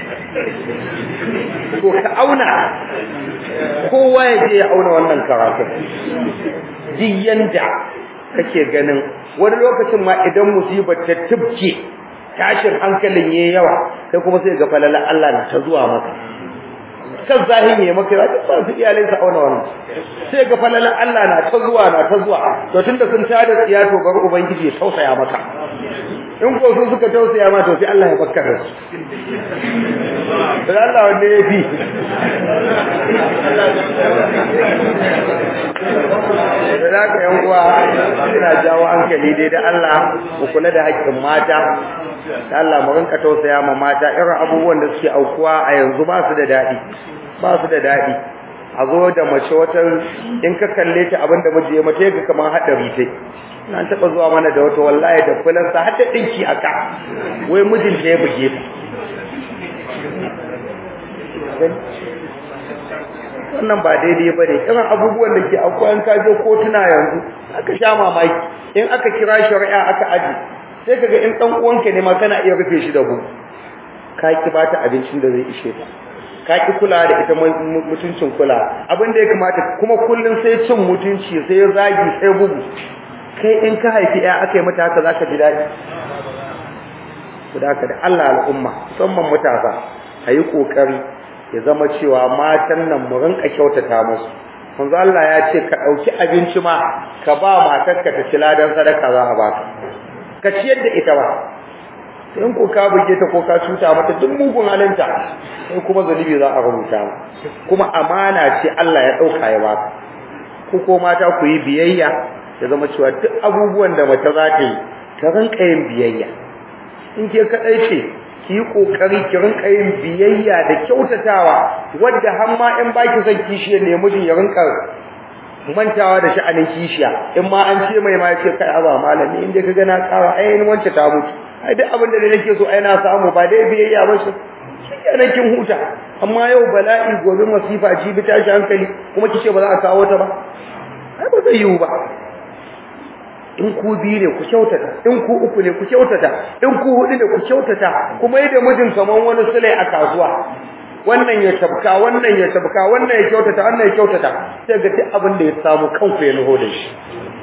[SPEAKER 1] to ka auna kowa ya je ya auna wannan karatu yanda kake ganin wani lokacin ma idan musibar ta tubke tashin hankalin yayi yawa kai kuma sai ga falala Allah na ta zuwa maka kan zahiri ya maka ya ba su iyalai su auna wannan sai ga falalan Allah na ta zuwa na ta zuwa to tunda sun tada tsiya to bar ubangiji ya tausaya maka in ko su suka tausaya ma to sai Allah ya bakkar da su dan Allah wanda ya fi da zaka yan uwa ina jawo hankali dai da Allah ku kula da haƙƙin mata da Allah mu rinka tausaya ma mata irin abubuwan da suke aukuwa a yanzu ba su da daɗi ba su da daɗi a zo da mace wata in ka kalle ta abin da miji ya mace ka kamar haɗari sai na taɓa zuwa mana da wata wallahi da fulansa har da ɗinki a ka wai mijinta ya buge ta wannan ba daidai ba ne irin abubuwan da ke akwai an kaje kotuna yanzu aka sha mamaki in aka kira shari'a aka aji sai kaga in dan uwanka ne ma kana iya rufe shi da bu ka ki bata abincin da zai ishe ta ka ki kula da ita mutuncin kula abin da ya kamata kuma kullun sai cin mutunci sai zagi sai bugu kai in ka haifi ya aka yi mata haka zaka ji dadi saboda da Allah al'umma musamman matasa ayi kokari ya zama cewa matan nan mu rinka kyautata musu manzo Allah ya ce ka dauki abinci ma ka ba matarka ta ci ladan sadaka za a baka ka ciyar da ita ba in ko ka buge ta ko ka cuta mata duk mugun halinta sai kuma zalibi za a rubuta ma kuma amana ce Allah ya dauka ya baka ku ko mata ku yi biyayya ya zama cewa duk abubuwan da mace za ta yi ta rinka yin biyayya in ke kadai ce ki yi kokari ki rinka yin biyayya da kyautatawa wadda har ma in baki son kishiyar ne mijin ya rinka mantawa da sha'anin kishiya in ma an ce mai ma ya ce kai aba malami in dai ka ga na kawa ai wance ta mutu ai duk abin da nake so ai na samu ba dai biyayya ba shi shikenan kin huta amma yau bala'i gobe masifa jibi tashi hankali kuma kice ba za a kawo ta ba ai ba zai yiwu ba in ku biyu ne ku kyautata in ku uku ne ku kyautata in ku hudu ne ku kyautata kuma yi da mijin kaman wani sule a kasuwa wannan ya tabka wannan ya tabka wannan ya kyautata wannan ya kyautata sai ga duk abin da ya samu kanku ya nuho da shi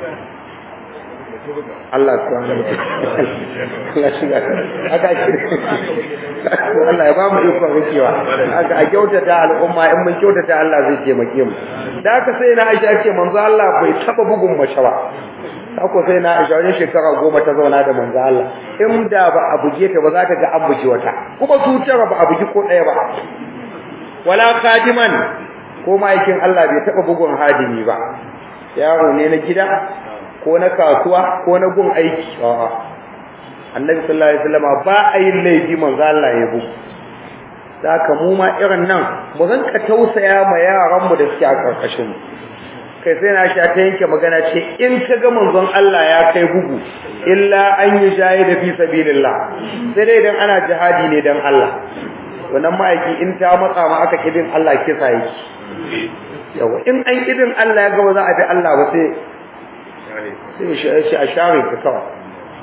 [SPEAKER 1] Allah subhanahu wa ta'ala Allah shiga aka shi Allah ya ba mu iko rikewa aka a kyautata al'umma in mun kyautata Allah zai taimake mu da haka sai na Aisha ce manzo Allah bai taba bugun mace ba haka sai na Aisha wani shekara goma ta zauna da manzo Allah in da ba a buge ta ba za ta ga an buge wata kuma su tara ba a bugi ko ɗaya ba wala kadiman ko ma'aikin Allah bai taba bugun hadimi ba yaro ne na gida ko na kasuwa ko na gun aiki a'a annabi sallallahu alaihi wasallam ba a yin laifi manzo Allah ya bugu saka mu ma irin nan mu zanka tausaya ma yaran mu da suke a karkashin mu kai sai na sha ta yanke magana ce in ka ga manzon Allah ya kai bugu illa an yi da fi sabilillah sai dai idan ana jihadi ne dan Allah wannan ma'aiki in ta matsa ma aka kidin Allah kisa yake yawa in an kidin Allah ya ga ba za a bi Allah ba sai sai shi a share ka kawai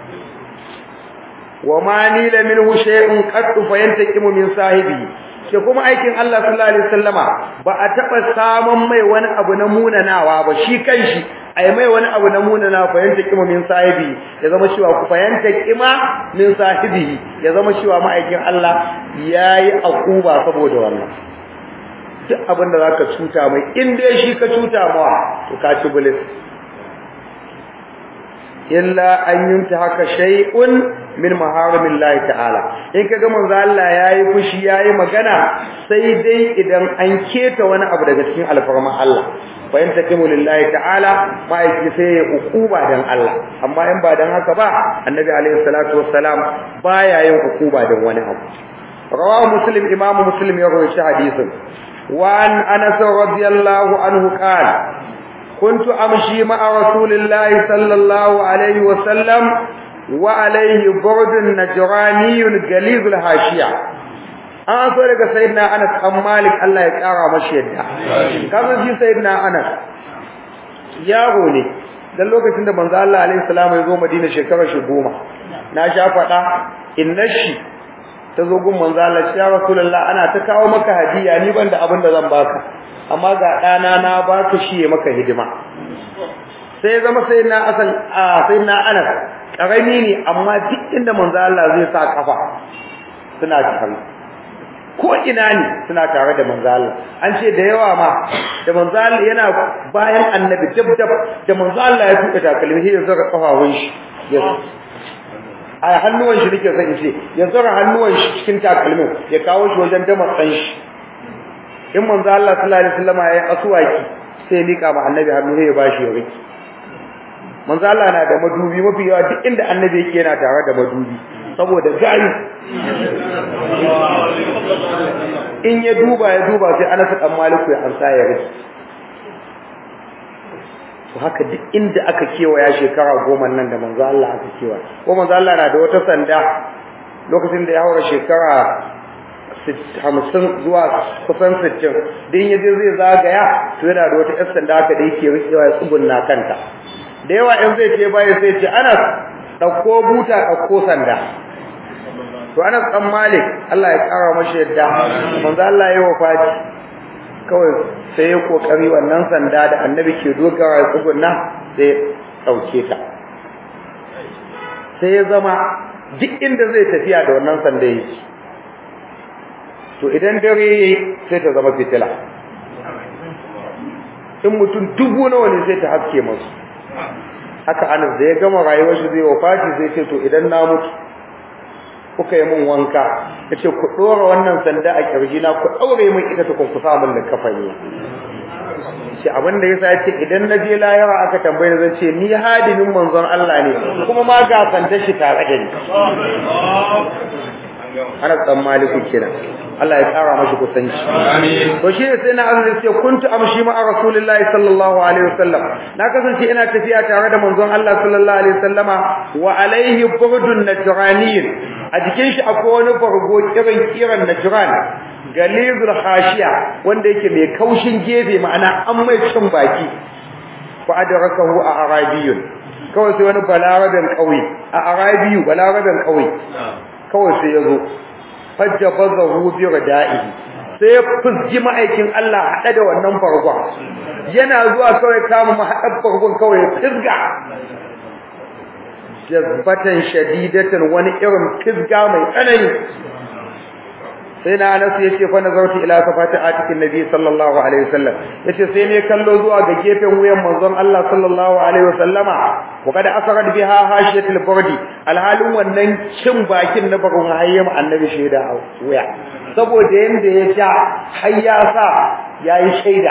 [SPEAKER 1] wa ma nila minhu shay'un qad fayantakimu min sahibi ke kuma aikin Allah sallallahu alaihi wasallama ba a taba samun mai wani abu na munanawa ba shi kanshi ai mai wani abu na munanawa fayantakimu min sahibi ya zama cewa ku fayantakima min sahibi ya zama cewa ma'aikin Allah yayi akuba saboda wannan duk abin da zaka cuta mai in dai shi ka cuta mawa to ka ci bulis illa an yunta haka shay'un min maharimillahi ta'ala in kaga manzo Allah yayi fushi yayi magana sai dai idan an keta wani abu daga cikin alfarman Allah fa in takimu lillahi ta'ala ma'aiki sai ya ukuba dan Allah amma in ba dan haka ba annabi alaihi salatu wassalam baya yin ukuba dan wani abu rawahu muslim imamu muslim ya rawaita hadisin wa an anas radiyallahu anhu qala كنت أمشي مع رسول الله صلى الله عليه وسلم وعليه برد نجراني غليظ الحاشية an so daga sayyidina Anas an Malik Allah ya kara mashi yadda kaza shi sayyidina Anas yaro ne dan lokacin da manzo Allah alaihi salam ya zo Madina shekarar shi goma na sha fada innashi ta zo gun manzo Allah ya Rasulullah ana ta kawo maka hadiya ni ban da abin da zan baka amma ga ɗana na ba ka shi maka hidima sai ya zama sai na asan a sai na anas karami ne amma duk inda manzo Allah zai sa kafa suna tare ko ina ne suna tare da manzo Allah an ce da yawa ma da manzo Allah yana bayan annabi dab dab da manzo Allah ya tuka takalmi sai ya zara kafafun shi ya a hannuwan shi nake son in ce ya zara hannuwan shi cikin takalmin ya kawo shi wajen damatsan shi in manzo Allah sallallahu alaihi wasallam ya asuwaki sai lika ma annabi hannu sai ya bashi ya riki manzo Allah na da madubi mafi yawa duk inda annabi yake yana tare da madubi saboda gari in ya duba ya duba sai Anas dan Maliku ya ansa ya riki to haka duk inda aka kewaya shekara goma nan da manzo Allah aka kewaya ko manzo Allah na da wata sanda lokacin da ya haura shekara hamsin zuwa kusan sittin din ya je zai zagaya to yana da wata ƴar sanda haka da yake rikewa ya tsugunna kanta da yawa in zai ce baya sai ce Anas ɗauko buta ɗauko sanda to Anas dan Malik Allah ya kara mashi yadda manzo Allah ya wafati kawai sai ya kokari wannan sanda da annabi ke dogara ya tsugunna sai ɗauke ta sai ya zama duk inda zai tafiya da wannan sanda yake to idan dare yayi sai ta zama fitila in mutum dubu nawa ne sai ta haske masu haka anas da ya gama rayuwar shi zai wafati sai ce to idan na mutu kuka yi min wanka yace ku dora wannan sanda a kirji na ku daure min ita ta ku sa min da kafani ce abin da yasa yace idan na je layara aka tambaye zan ce ni hadimin manzon Allah ne kuma ma ga sanda shi tare da ni ana dan maliku kenan Allah ya tsara mashi kusanci amin to shi sai na azumi sai kuntu amshi ma rasulullahi sallallahu alaihi wasallam na kasance ina tafiya tare da manzon Allah sallallahu alaihi wasallama wa alaihi burdun najraniyin a jikin shi akwai wani bargo kiran kiran najran galizul khashiya wanda yake mai kaushin gefe ma'ana an mai cin baki fa adrakahu a arabiyun kawai sai wani balaradan kauye a arabiyu balaradan kauye kawai sai yazo fajjabazahu bi rada'ihi sai ya fusgi ma'aikin Allah hada da wannan farkon yana zuwa kawai kama mahadar farkon kawai fisga jazbatan shadidatan wani irin fisga mai tsanani sai na Anas yace fa nazartu ila safati atikin nabi sallallahu alaihi wasallam yace sai ne kallo zuwa ga gefen wuyan manzon Allah sallallahu alaihi wasallama wa kada asarat biha hashiyatul burdi alhalin wannan cin bakin na bakon hayyam annabi shaida a wuya saboda yanda ya ja har ya sa yayi shaida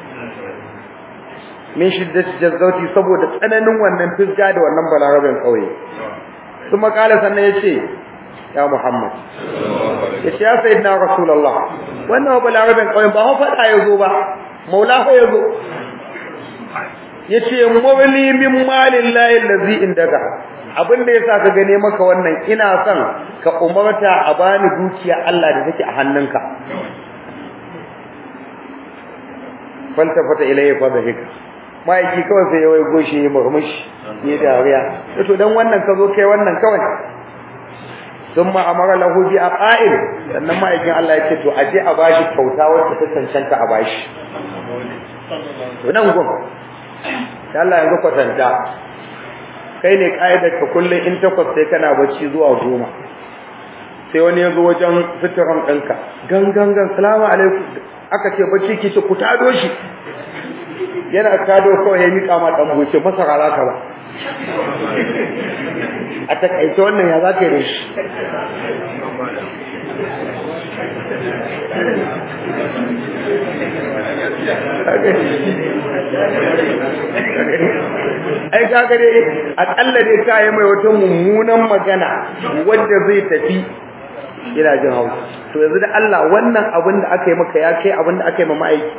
[SPEAKER 1] min shiddati jazzauti saboda tsananin wannan fisga da wannan balarabin kauye kuma kala sannan yace ya Muhammad yace ya sayyidina rasulullah wannan balarabin kauyen ba fa fada yazo ba maula fa yazo yace mawli min malillahi allazi indaka abin da yasa ka gane maka wannan ina son ka umarta a bani dukiya Allah da take a hannunka faltafata ilayya fa dhahika maiki kawai sai ya wai goshi ya murmushi ne dariya to dan wannan ka zo kai wannan kawai thumma amara lahu bi aqail sannan ma'aikin Allah ya ce to aje a bashi kyauta wacce ta cancanta a bashi to nan gun da Allah yanzu kwatanta kai ne kaidar ka kullun in takwas sai kana bacci zuwa goma sai wani ya zo wajen suturan ɗinka gangan gan salamu alaikum aka ce bacci ki ce ku tado shi yana tado kawai ya miƙa ma ɗan buce masara za ka ba a takaice wannan ya za ka yi da shi ai kaga dai akalla dai ka yi mai wata mummunan magana wadda zai tafi ina jin hausa to yanzu da Allah wannan abin da aka yi maka ya kai abin da aka yi ma ma'aiki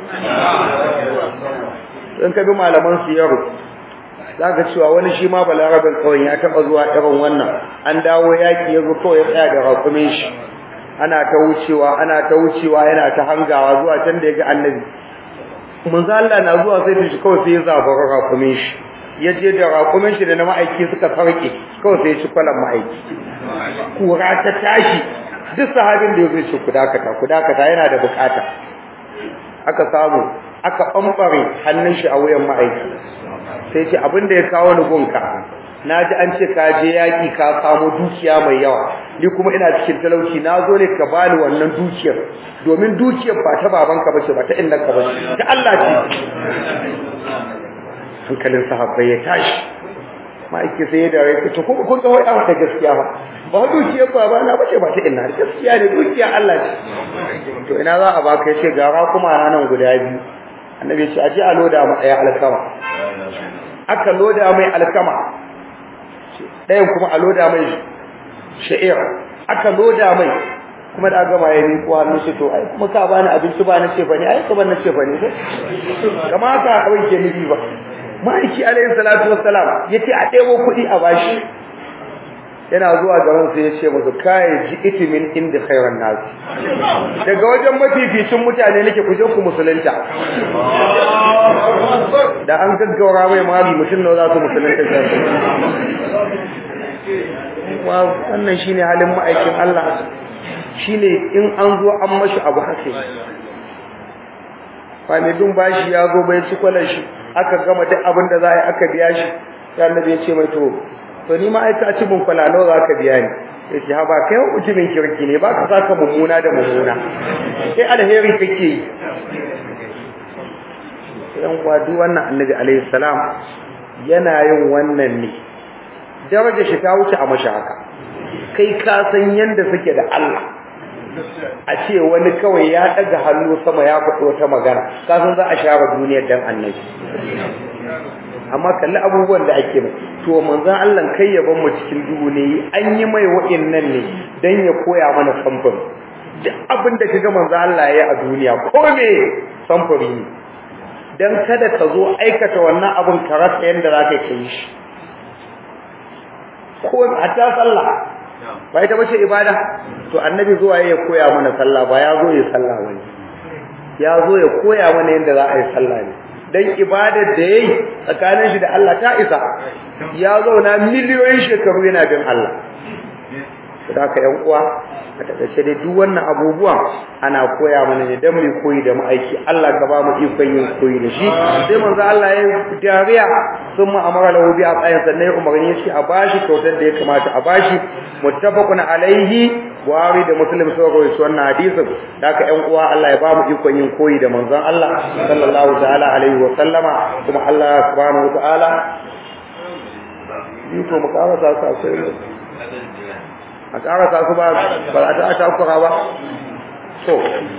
[SPEAKER 1] in ka bi malaman su yaro zaka cewa wani shi ma balarabin kawai ya taba zuwa irin wannan an dawo yaki yazo kawai ya tsaya da rakumin shi ana ta wucewa ana ta wucewa yana ta hangawa zuwa can da ya ga annabi manzo Allah na zuwa sai shi kawai sai ya zabara rakumin shi ya je da rakumin shi da na ma'aiki suka farke kawai sai ya ci kwalan ma'aiki kura ta tashi duk sahabin da yazo shi ku dakata ku dakata yana da bukata aka samu aka bambare hannun shi a wuyan ma'aiki sai ce abin da ya kawo ni gunka naji an ce ka je yaki ka samu dukiya mai yawa ni kuma ina cikin talauci na zo ne ka bani wannan dukiyar domin dukiyar ba ta babanka bace ba ta innanka bace ta Allah ce hankalin sahabbai ya tashi ma'aiki sai ya dare ta kuma kun ga wai ta gaskiya ba ba dukiyar baba na bace ba ta inna gaskiya ne dukiya Allah ce to ina za a baka yace gara kuma nan guda biyu annabi ya ce aje a loda mu daya alkama aka loda mai alkama ɗayan kuma a loda mai sha'ir aka loda mai kuma da gama ya miƙo hannu shi to ai kuma ka bani abinci ba na ce ba ne ai ka ban na ce ba ne kama haka abin ke nufi ba ma'aiki alayhi salatu wassalam yace a ɗebo kuɗi a bashi yana zuwa gaban sai ya ce musu kai ji itimin inda khairan nas daga wajen mafificin mutane nake kuje ku musulunta da an gaggaura mai mali mutum nawa za su musulunta wa wannan shine halin ma'aikin Allah shine in an zo an mashi abu haka fa mai bin bashi ya zo bai ci kwalar shi aka gama duk abin da za a yi aka biya shi sai annabi ya ce mai to to ni ma aika ci mun kwala nawa za ka biya ni yace ha ba kai mutumin kirki ne ba ka saka mummuna da mummuna sai alheri kake yi yan wadu wannan annabi alaihi salam yana yin wannan ne daraja shi ta wuce a mashi haka kai ka san yanda suke da Allah a ce wani kawai ya daga hannu sama ya faɗi wata magana kasan za a share duniyar dan annabi amma kalli abubuwan da ake mai to manzon Allah kai ya mu cikin duhu ne an yi mai wa'annan ne dan ya koya mana samfur duk abin da kaga manzon Allah ya yi a duniya ko me samfuri ne dan kada ka zo aikata wannan abin ka rasa yanda zaka yi shi ko hatta sallah ba ita bace ibada to annabi zuwa ya koya mana sallah ba ya zo ya sallah wani ya zo ya koya mana yanda za a yi sallah ne dan ibadar da yayi tsakanin shi da Allah ta isa ya zauna miliyoyin shekaru yana bin Allah saboda yan uwa a takaice dai duk wannan abubuwan ana koya mana ne dan mu koyi da ma'aiki Allah ka ba mu ikon yin koyi da shi sai manzo Allah ya dariya sun mu amara lahu bi aqayin sannan ya umarni shi a bashi kyautar da ya kamata a bashi muttafaqun alaihi Buhari da Muslim sun rawaito wannan hadisin haka ƴan uwa Allah ya ba mu ikon yin koyi da manzon Allah sallallahu ta'ala alaihi wa sallama kuma Allah subhanahu wa ta'ala yi to mu kawo sa sa sai a karasa su ba ba a ta takura ba so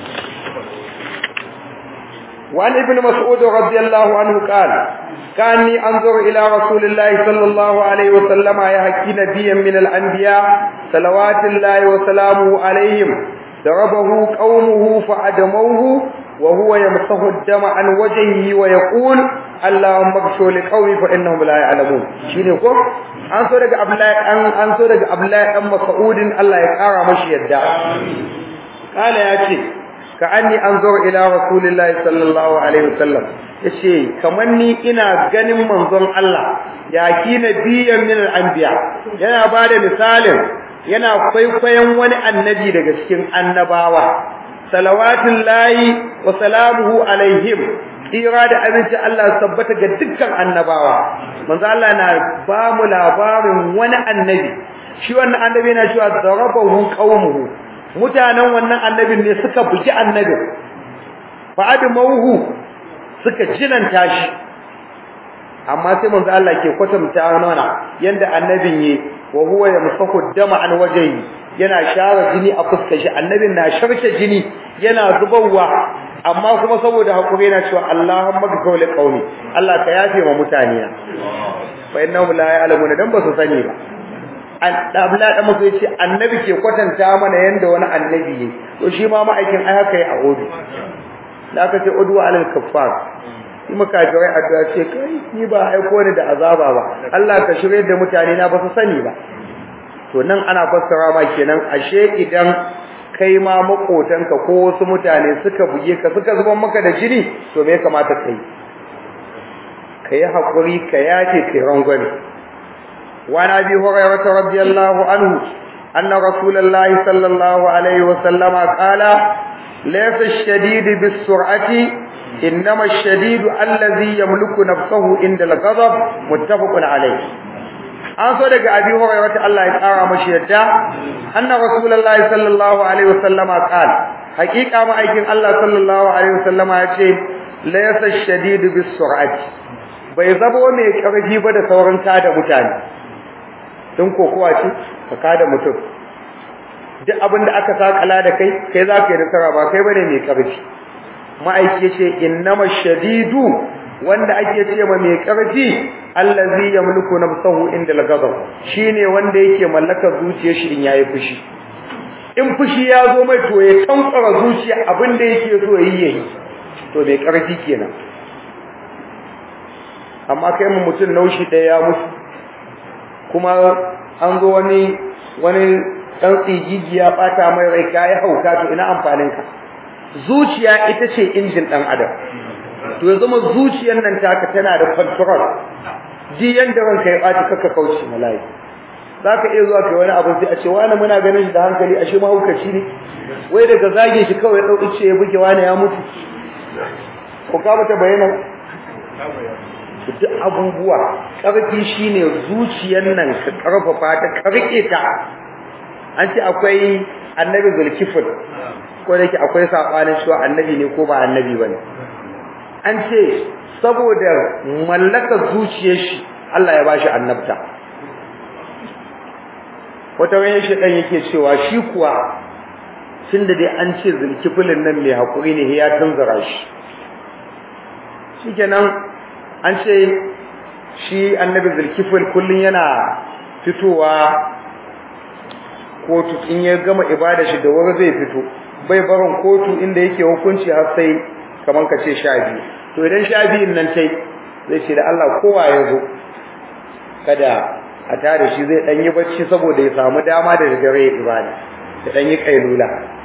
[SPEAKER 1] وعن ابن مسعود رضي الله عنه قال كاني انظر الى رسول الله صلى الله عليه وسلم يحكي نبيا من الانبياء صلوات الله وسلامه عليهم ضربه قومه فعدموه وهو يمسح الدم عن وجهه ويقول اللهم اغفر لقومي فانهم لا يعلمون shine ko an so daga Abdullahi an an so daga Abdullahi dan Mas'udin Allah ya kara mashi yadda kala yace ka anni anzur ila rasulillahi sallallahu alaihi wasallam yace kaman ni ina ganin manzon Allah ya ki nabiyan min al-anbiya yana bada misalin yana kwaikwayon wani annabi daga cikin annabawa salawatullahi wa salamuhu alaihim tsira da abinci Allah tabbata ga dukkan annabawa manzo Allah na ba mu labarin wani annabi shi wannan annabi yana cewa darabahu qaumuhu mutanen wannan annabin ne suka bugi annabin fa admauhu suka jinanta shi amma sai manzo Allah ke kwatanta mana yanda annabin yi wa huwa yamsahu dama an wajhi yana share jini a fuskar shi annabin na sharce jini yana zubarwa amma kuma saboda hakuri yana cewa Allahumma ghfir li qaumi Allah ka yafe wa mutane fa innahum la ya'lamuna dan ba su sani ba an dabla da musu yace annabi ke kwatanta mana yanda wani annabi yake to shi ma ma'aikin ai haka yi a obi da aka ce udwa alal kaffar shi makafirai addu'a ce kai ni ba aiko ni da azaba ba Allah ka shirye da mutane na ba su sani ba to nan ana fassara ma kenan ashe idan kai ma makotanka ko wasu mutane suka buge ka suka zuban maka da jini to me ya kamata kai kai hakuri ka yace kai rangwame wa nabi hurairah radiyallahu anhu anna rasulullahi sallallahu alaihi wa sallama qala laysa ash-shadid bis-sur'ati innama ash-shadid alladhi yamliku nafsahu inda al-ghadab muttafaqun alayh an so daga abi hurairah Allah ya kara mashi yadda anna rasulullahi sallallahu alaihi wasallama qala haqiqa ma'aikin Allah sallallahu alaihi wasallama yace laysa ash-shadid bis-sur'ati bai zabo mai karfi ba da sauran kada mutane tun kokowa ce ka kada mutum duk abin da aka sakala da kai kai za ka yi nasara ba kai bane mai karfi ma'aiki yace innama shadidu wanda ake ce ma mai karfi allazi yamliku nafsahu inda al-ghadab shine wanda yake mallakar zuciyar shi in yayi fushi in fushi ya zo mai to ya tantsara zuciya abin da yake so yi yayi to mai karfi kenan amma kai mu mutun naushi da ya mutu kuma an zo wani wani dan tsigigi ya bata mai rai kai hauka to ina amfanin ka zuciya ita ce injin dan adam to ya zama zuciyar nan taka tana da control ji yanda ranka ya baci kaka kauce malai zaka iya zuwa kai wani abu sai a ce wani muna ganin shi da hankali ashe mahaukaci ne wai daga zage shi kawai dau ice ya buge wani ya mutu ko ka mata bayana duk abubuwa karfi shine zuciyar nan ka karfafa ta ka rike ta an ce akwai annabi zulkifl ko da yake akwai sabanin shi annabi ne ko ba annabi bane an ce saboda mallakar zuciyar shi Allah ya bashi annabta wata wani shedan yake cewa shi kuwa tunda dai an ce zulkifilin nan mai hakuri ne ya tunzura shi shikenan an ce shi annabi zulkifil kullun yana fitowa kotu in ya gama ibada shi da wuri zai fito bai barin kotu inda yake hukunci har sai kaman ka ce sha biyu to idan sha biyun nan tai zai ce da Allah kowa ya zo kada a tare shi zai dan yi bacci saboda ya samu dama da dare ya ibada ya dan yi kailula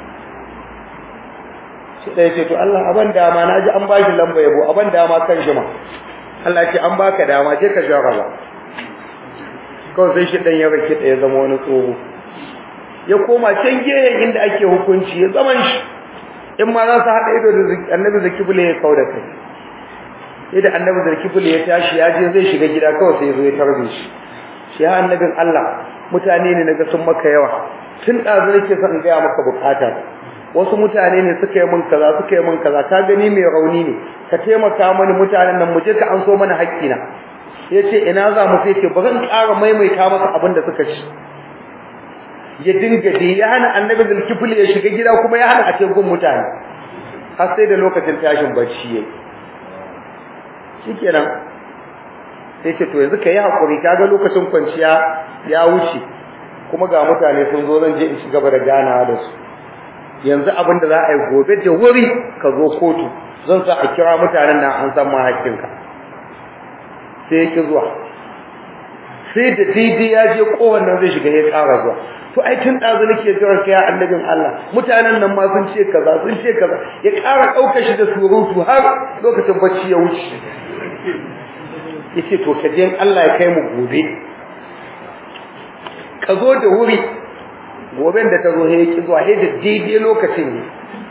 [SPEAKER 1] shi dai ce to Allah aban dama naji an bashi lamba yabo aban dama kan shi ma Allah ce an baka dama je ka jarraba kawai sai shi dan ya rake da ya zama wani tsoho ya koma can gehen inda ake hukunci ya zaman shi in ma za su haɗa ido da annabi zakibule ya kau da kai sai da annabi zakibule ya tashi ya je zai shiga gida kawai sai ya zo ya tarbe shi shi ya annabin Allah mutane ne naga sun maka yawa tun ɗazu nake son in gaya maka bukata wasu mutane ne suka yi min kaza suka yi min kaza ka gani mai rauni ne ka taimaka mani mutanen nan mu je ka an so mana haƙƙina ya ce ina za mu sai ce ba zan ƙara maimaita maka abin da suka ci ya dinga dai ya hana annabi zulkifil ya shiga gida kuma ya hana a ce gun mutane har sai da lokacin tashin bacci yayi shikenan sai ce to yanzu kai hakuri kaga lokacin kwanciya ya wuce kuma ga mutane sun zo zan je in ci gaba da ganawa da su yanzu abin da za a yi gobe da wuri ka zo kotu zan sa a kira mutanen nan an san ma hakkinka sai ya ki zuwa sai da daidai ya je kowannan zai shiga ya ƙara zuwa to ai tun ɗazu nake jiran kai annabin Allah mutanen nan ma sun ce kaza sun ce kaza ya ƙara ɗaukar shi da surutu har lokacin bacci ya wuce yace to ka je Allah ya kai mu gobe ka zo da wuri goben da ta zo ya ki zuwa sai da daidai lokacin ne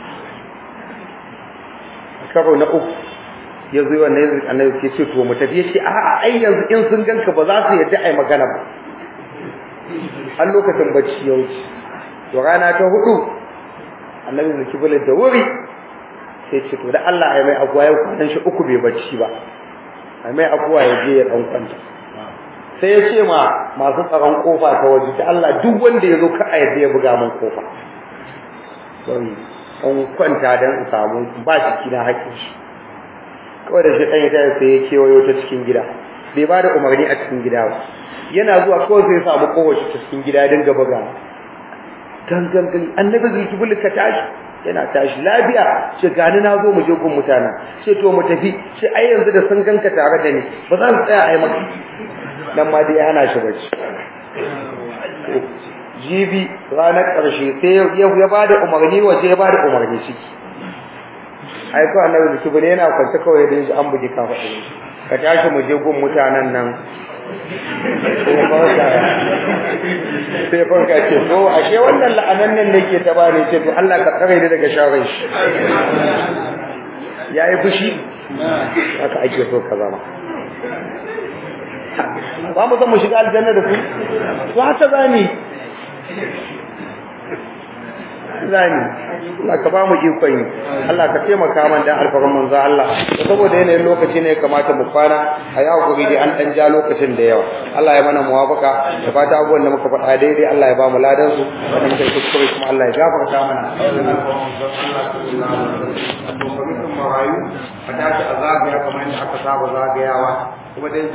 [SPEAKER 1] karo na uku ya zo wannan yanzu annabi ke ce to mu tafi yace a'a ai yanzu in sun ganka ba za su yadda ai magana ba har lokacin bacci ya wuce to rana ta hudu annabi zai kibula da wuri sai ce to da Allah ai mai abuwa yau kwanan shi uku bai bacci ba ai mai abuwa ya je ya dan kwanta sai ya ce ma masu tsaron kofa ta waje ta Allah duk wanda ya zo ka a yadda ya buga min kofa don an kwanta dan in samu ba shi kina hakkin shi kawai da shi ɗan ya tare sai ya kewayo ta cikin gida bai ba da umarni a cikin gida ba yana zuwa kawai sai ya samu kowace ta cikin gida dinga buga gangan gali annabi zulkifil ka tashi yana tashi lafiya ce gani na zo mu je gun mutana ce to mu tafi ce ai yanzu da sun ganka tare da ni ba za su tsaya ai maka nan ma dai hana shi bacci jibi ranar ƙarshe sai ya ba da umarni waje ya ba da umarni ciki ai ko annabi da kibule yana kwance kawai da yaji an bugi kafa ɗin ka tashi mu je gun mutanen nan sai farka ce to ashe wannan la'anan nan ne ke ta bani ce to Allah ka tsare ni daga sharrin shi yayi fushi haka ake so ka zama ba mu san mu shiga aljanna da ku to haka zani zani Allah ka ba mu ikon yi Allah ka taimaka man da alfarin manzo Allah saboda yanayin lokaci ne kamata mu kwana a yi hakuri dai an dan ja lokacin da yawa Allah ya mana muwafaka da fata abubuwan da muka faɗa daidai Allah ya ba mu ladan su wanda muka yi kuskure kuma Allah ya gafarta mana marayu a tashi a zagaya kamar yadda aka saba zagayawa kuma dai